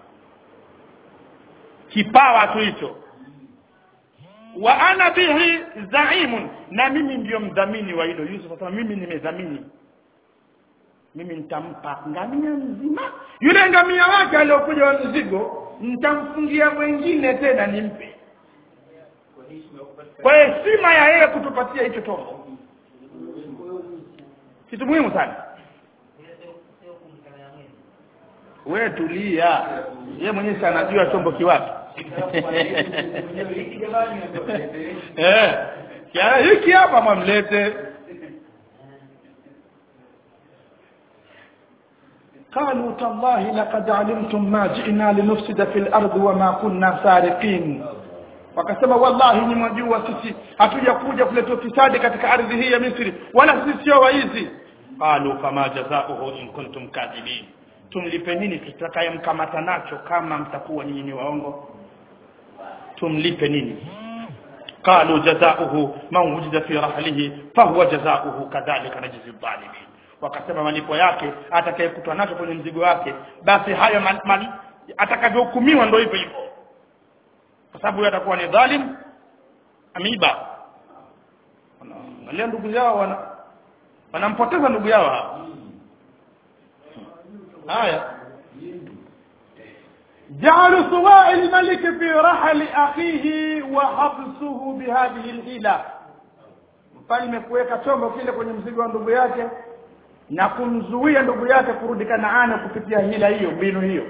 kipawa tu hicho wa ana bihi zaimun na mimi ndiyo mdhamini wa hilo Yusuf akasema mimi nimedhamini mimi nitampa ngamia mzima yule ngamia wake aliyokuja wa mzigo nitamfungia mwingine tena nimpe kwa heshima ya yeye kutupatia hicho chombo kitu muhimu sana we tulia ye mwenyewe si anajua chombo kiwapi eh kia- hiki hapa mwamlete قالوا تالله لقد علمتم ما جئنا لنفسد في الأرض وما كنا سارقين wakasema wallahi ni mwajua sisi hatuja kuja kuleta ufisadi katika ardhi hii ya Misri wala sisi sio waizi qalu fama jazaohu in kuntum kadhibin tumlipe nini tutakayemkamata nacho kama mtakuwa nyinyi ni waongo tumlipe nini qalu jazaohu man wujida fi rahlihi fahuwa jazaohu kadhalika najzi dhalimin wakasema malipo yake atakayekutwa nacho kwenye mzigo wake basi hayo mal- mal- atakavyohukumiwa ndio hivyo hivyo kwa sababu yeye atakuwa ni dhalim ameiba angalia ndugu yao wana wanampoteza ndugu yao hapa haya جعلوا سواء الملك في رحل أخيه وحبسه بهذه الحيلة mfalme kuweka chombo kile kwenye mzigo wa ndugu yake na kumzuia ndugu yake kurudi Kanaani kupitia hila hiyo mbinu hiyo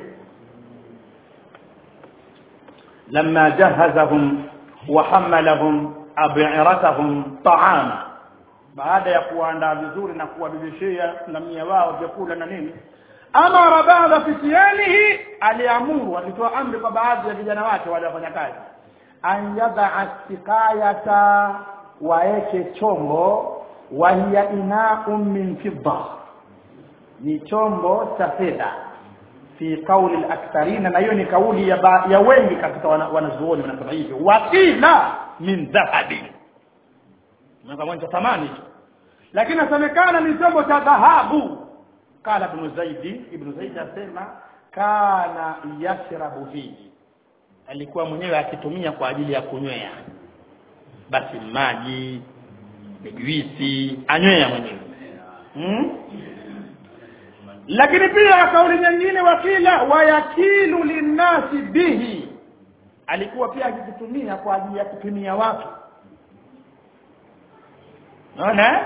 لما جهزهم وحملهم أبعرتهم طعاما baada ya kuandaa vizuri na kuwabibishia ngamia wao vyakula na nini amara baadha fitiyanihi aliamuru alitoa amri kwa baadhi ya vijana wake wale wafanya kazi an yadaa sikayata waeke chombo wa hiya inaun min fidda ni chombo cha fedha fi kauli al-aktharina na hiyo ni kauli ya, ba, ya wengi katika wana- wanazuoni wanasema hivyo wakila min dhahabi kama cha thamani hicho lakini nasemekana ni chombo cha dhahabu kala ibn zaidi ibn zaidi asema kana yashrabu fihi alikuwa mwenyewe akitumia kwa ajili ya kunywea basi maji juisi anywea mwenyewe hmm? lakini pia kauli nyingine wakila wayakilu linnasi bihi alikuwa pia akikitumia kwa ajili ya kupimia watu naona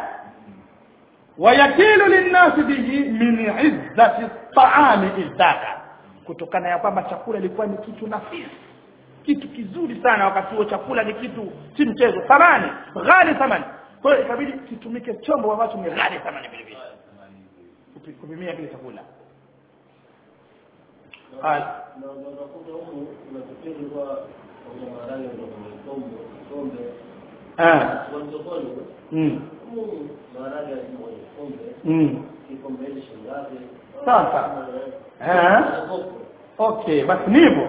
wayakilu linnasi bihi min izzati taami izdaka kutokana ya kwamba chakula ilikuwa ni kitu nafisi kitu kizuri sana wakati huo chakula ni kitu si mchezo thamani ghali thamani kwa hiyo ikabidi kitumike chombo ambacho ni ghali thamani vile vile Kupi- kupimia kile chakula Haya. na unakuta huku kuna kipindi kwa kwenye maharage ndio kwenye kombe kombe Ah. kwa sokoni Mm. humu maharage yalikuwa kwenye kombe Mm. kikombe hili shilingi ngapi Sasa. Eh. okay basi ni hivyo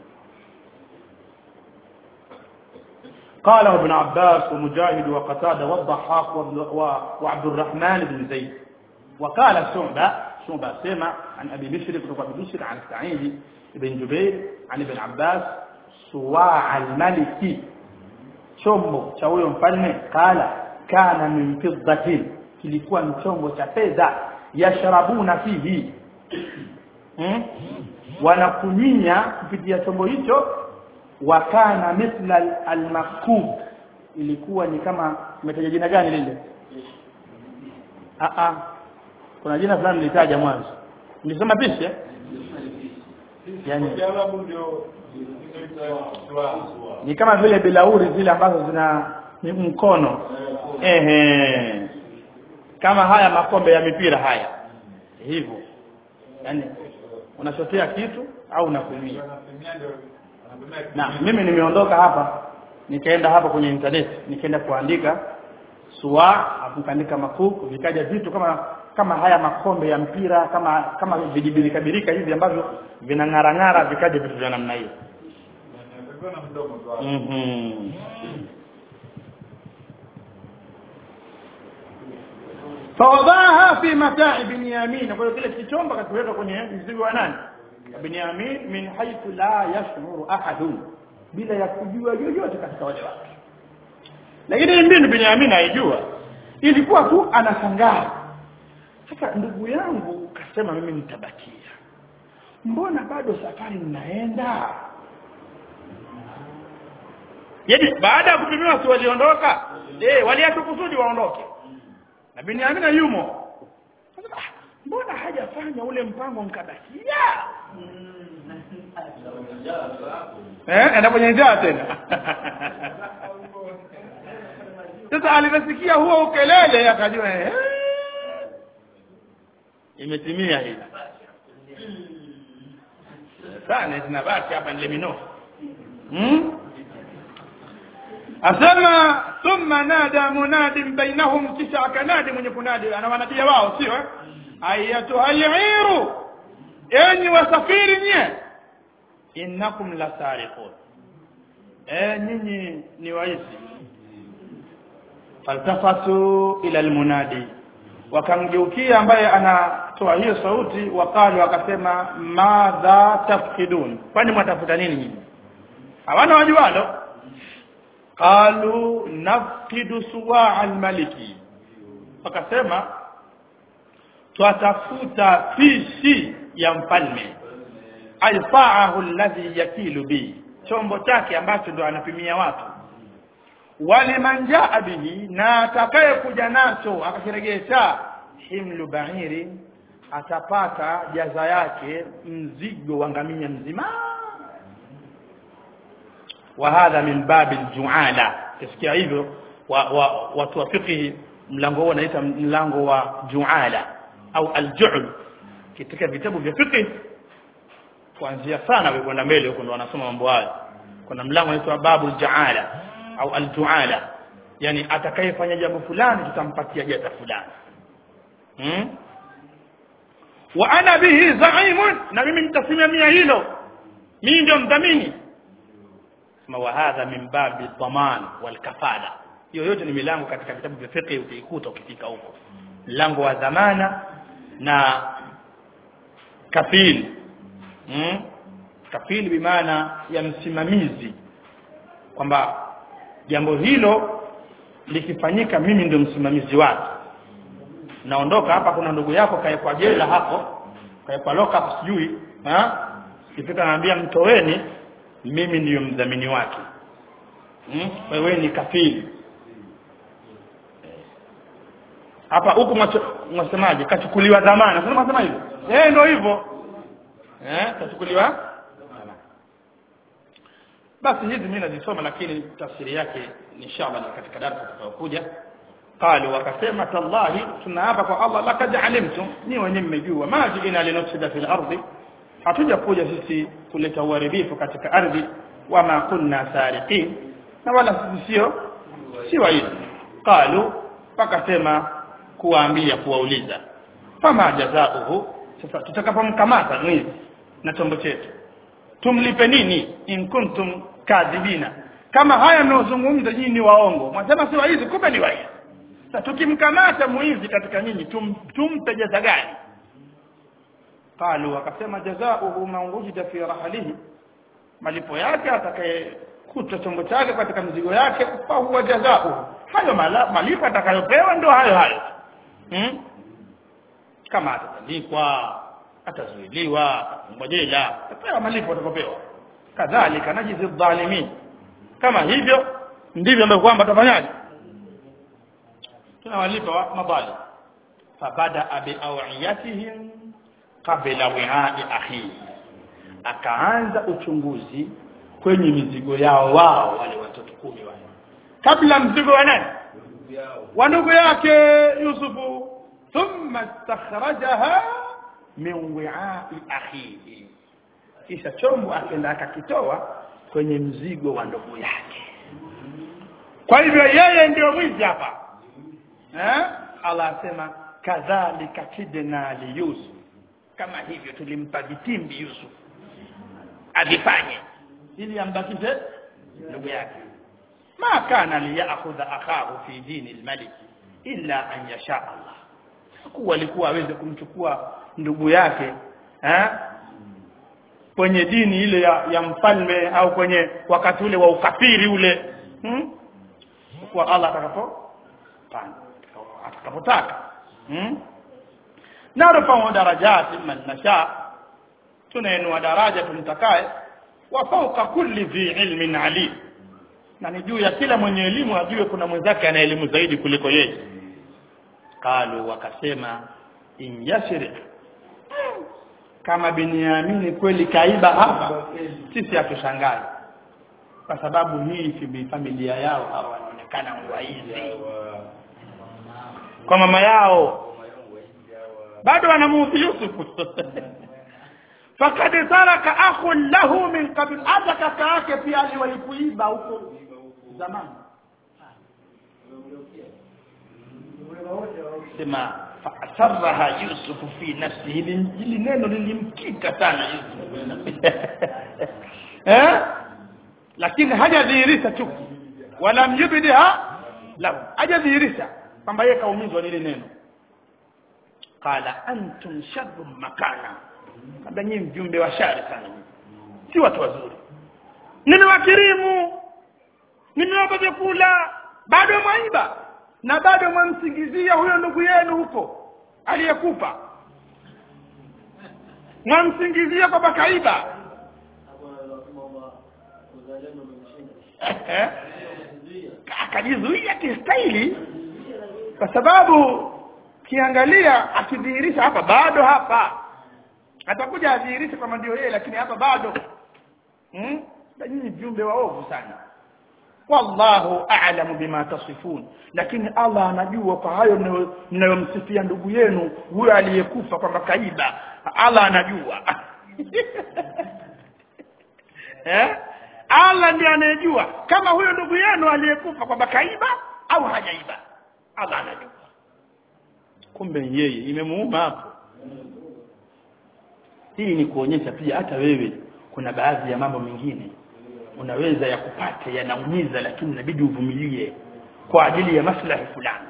قاله ابن عباس ومجاهد وقتاده والضحاك وابن- و- وعبد الرحمن بن زيد وقال شعبة شعبة سمع عن أبي بشر بن أبي بشر عن سعيد بن جبير عن ابن عباس سواع الملك chombo cha huyo mfalme kala kana min fiddatin kilikuwa ni chombo cha fedha yashrabuna fihi hmm? wanakunyinya kupitia chombo hicho wa kana mithla al- almakub ilikuwa ni kama umetaja jina gani lile a a kuna jina fulani nilitaja mwanzo nilisema pishi eh? yani ni kama vile bilauri zile ambazo zina ni mkono ehe kama haya makombe ya mipira haya hivyo yani unachotea kitu au unakunyia na mimi nimeondoka hapa nikaenda hapa kwenye internet nikaenda kuandika suwa afu nikaandika makuku vikaja vitu kama kama haya makombe ya mpira kama kama vijibirika birika hivi ambavyo vinang'ara ng'ara vikaja vitu vya namna hiyo Mhm. fawadaha fi matai binyamin kwa hiyo kile kichomba kakiweka kwenye mzigo wa nani binyamin min haythu la yashuru ahadun bila ya kujua yoyote katika wale watu lakini hii mbinu binyamin haijua ilikuwa tu anashangaa sasa ndugu yangu kasema mimi nitabakia mbona bado safari mnaenda yaani baada ya kupimiwa si waliondoka eh waliacha kusudi waondoke na Binyamin yumo Sasa, ah, mbona hajafanya ule mpango mkabakia eh enda kwenye njaa tena sasa aliposikia huo ukelele akajua eh imetimia hii sana zinabaki hapa nile minofu hmm? asema thumma nada munadin bainahum kisha akanadi mwenye kunadi anawanadia wao sio eh? ayatuha al-iru enyi wasafiri nye innakum lasariqun eh nyinyi ni waizi faltafatu ila almunadi wakamgeukia ambaye anatoa hiyo sauti wakalu wakasema madha tafkidun kwani mwatafuta nini nyinyi hawana wajualo qalu nafkidu suwaa almaliki wakasema twatafuta fishi ya mfalme alfaahu alladhi yakilu bi chombo chake ambacho ndo anapimia watu waliman jaa bihi na atakaye kuja nacho akakiregesha himlu ba'iri atapata jaza yake mzigo wa ngamia mzima wa hadha min babi aljuala kisikia hivyo wa, wa, watu wa fiqh mlango huo unaita mlango wa juala au aljuhl katika vitabu vya fiqh kuanzia sana kwenda mbele huko ndo wanasoma mambo haya kuna mlango unaitwa babu aljaala au aljuala yani atakayefanya jambo fulani tutampatia jaza fulani hmm? wa ana bihi zaimun na mimi nitasimamia hilo mimi ndio mdhamini sema wa hadha min babi dhaman wal kafala hiyo yote ni milango katika vitabu vya fiqh utaikuta ukifika huko mlango wa dhamana na kafil hmm? kafil bimaana ya msimamizi kwamba jambo hilo likifanyika mimi ndio msimamizi wake naondoka hapa kuna ndugu yako kaekwa jela hapo kaekwa lock up sijui ha ikifika naambia mtoweni mimi ndiyo mdhamini wake hmm? wewe ni kafili hapa huku mwasemaje kachukuliwa dhamana sasa mwasema hivyo eh ndio hivyo eh tachukuliwa basi hizi mimi nazisoma lakini tafsiri yake inshallah ni katika darasa tutakayokuja qalu wakasema tallahi tunaapa kwa Allah laqad alimtum ni wenyewe mmejua ma jiina linufsida fil ardi hatuja kuja sisi kuleta uharibifu katika ardhi wama kunna sariqin na wala sisi sio si waizi qalu wakasema kuwaambia kuwauliza fama jazauhu sasa tutakapomkamata mwizi na chombo chetu tumlipe nini in kuntum kadhibina kama haya mnaozungumza nyinyi ni waongo mwasema si waizi kumbe ni waizi sasa tukimkamata mwizi katika nyinyi tum, tumpe jaza gani qalu wakasema jazauhu man wujida fi rahalihi malipo yake atakayekuta chombo chake katika mizigo yake fa huwa jazauhu hayo mala- malipo atakayopewa ndio hayo hayo hmm? kama atatandikwa atazuiliwa atafungwa jela atapewa malipo atakayopewa kadhalika najizi dhalimin kama hivyo ndivyo ambavyo kwamba atafanyaje tunawalipa wa- madhalim fabada biawiyatihim qabla wi'a'i akhihi akaanza uchunguzi kwenye mizigo yao wao wale watoto kumi wale kabla mzigo wa nani wa ndugu yake Yusufu thumma istakhrajaha min wi'a'i akhihi kisha chombo akaenda akakitoa kwenye mzigo wa ndugu yake kwa hivyo yeye ndio mwizi hapa eh Allah asema kadhalika kidna li Yusuf kama hivyo tulimpa vitimbi Yusuf avifanye ili ambakishe ndugu yake ma kana liyakhudha akahu fi dini almalik illa an yasha Allah kuwa alikuwa aweze kumchukua ndugu yake eh kwenye dini ile ya, ya mfalme au kwenye wakati ule wa ukafiri ule hmm? kwa Allah atakapo pana atakapotaka hmm? narfa'u darajati man nasha tunainua daraja tumtakaye wa fawqa kulli dhi ilmin alim na ni juu ya kila mwenye elimu ajue kuna mwenzake ana elimu zaidi kuliko yeye qalu wakasema in yashrik kama Biniamini kweli kaiba hapa sisi hatushangai kwa sababu hii fi- familia yao hawa wanaonekana waizi kwa mama yao bado wanamuudhi Yusuf fakad taraka akhun lahu min qabl hata kaka yake pia aliwahi kuiba huko zamani sema faasarraha Yusuf fi nafsihi hili hili neno lilimkita sana Yusuf eh lakini hajadhihirisha chuki wala mjibidha lahu hajadhihirisha kwamba yeye kaumizwa na ile neno qala antum sharrun makana kabla nyinyi mjumbe wa shari sana si watu wazuri nimewakirimu nimewapa vyakula bado mwaiba na bado mwamsingizia huyo ndugu yenu huko aliyekufa mwamsingizia kwamba kaiba hapo wanasema kwamba uzalendo umemshinda akajizuia kistahili kwa sababu kiangalia akidhihirisha hapa bado hapa atakuja adhihirishe kwamba ndio yeye lakini hapa bado hmm? Na nyinyi viumbe waovu sana wallahu a'lamu bima tasifun lakini Allah anajua kwa hayo mnayo- mnayomsifia ndugu yenu huyo aliyekufa kwamba kaiba Allah anajua eh Allah ndiye anayejua kama huyo ndugu yenu aliyekufa kwamba kaiba au hajaiba Allah anajua kumbe ni yeye imemuuma hapo hii ni kuonyesha pia hata wewe kuna baadhi ya mambo mengine unaweza yakupate yanaumiza lakini inabidi uvumilie kwa ajili ya maslahi fulani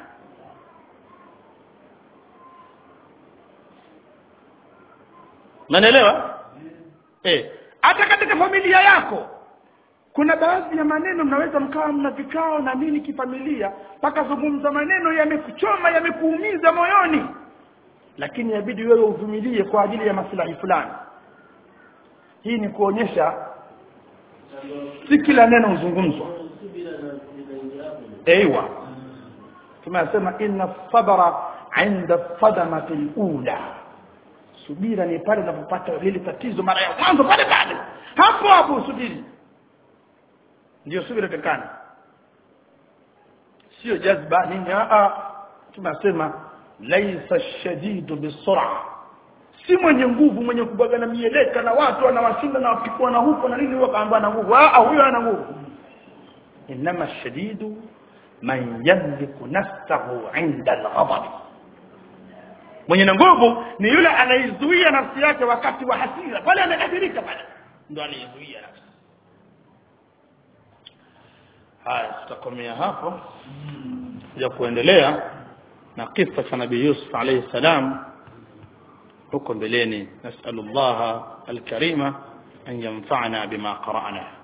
Unanielewa? Eh, hata katika familia yako kuna baadhi ya maneno mnaweza mkawa mna vikao na nini kifamilia mpaka zungumza maneno yamekuchoma yamekuumiza moyoni lakini inabidi wewe uvumilie kwa ajili ya maslahi fulani hii ni kuonyesha si kila neno huzungumzwa subira na kujidaingia hapo ايوه tumesema inna sabra inda sadamati alula subira ni pale unapopata lile tatizo mara ya mwanzo pale pale hapo hapo usubiri ndio subira tekana sio jazba nini a a tunasema laisa shadidu bisur'a si mwenye nguvu mwenye kubagana mieleka na watu anawashinda na wapikwa na huko na nini wakaambia na nguvu ah huyo ana nguvu inma shadidu man yamliku nafsahu 'inda al-ghadab mwenye na nguvu ni yule anaizuia nafsi yake wakati wa hasira pale amekasirika pale ndo anaizuia nafsi haya tutakomea hapo ya kuendelea na kisa cha nabii Yusuf alayhi salam huko mbeleni nasallallahu alkarima an yanfa'ana bima qara'na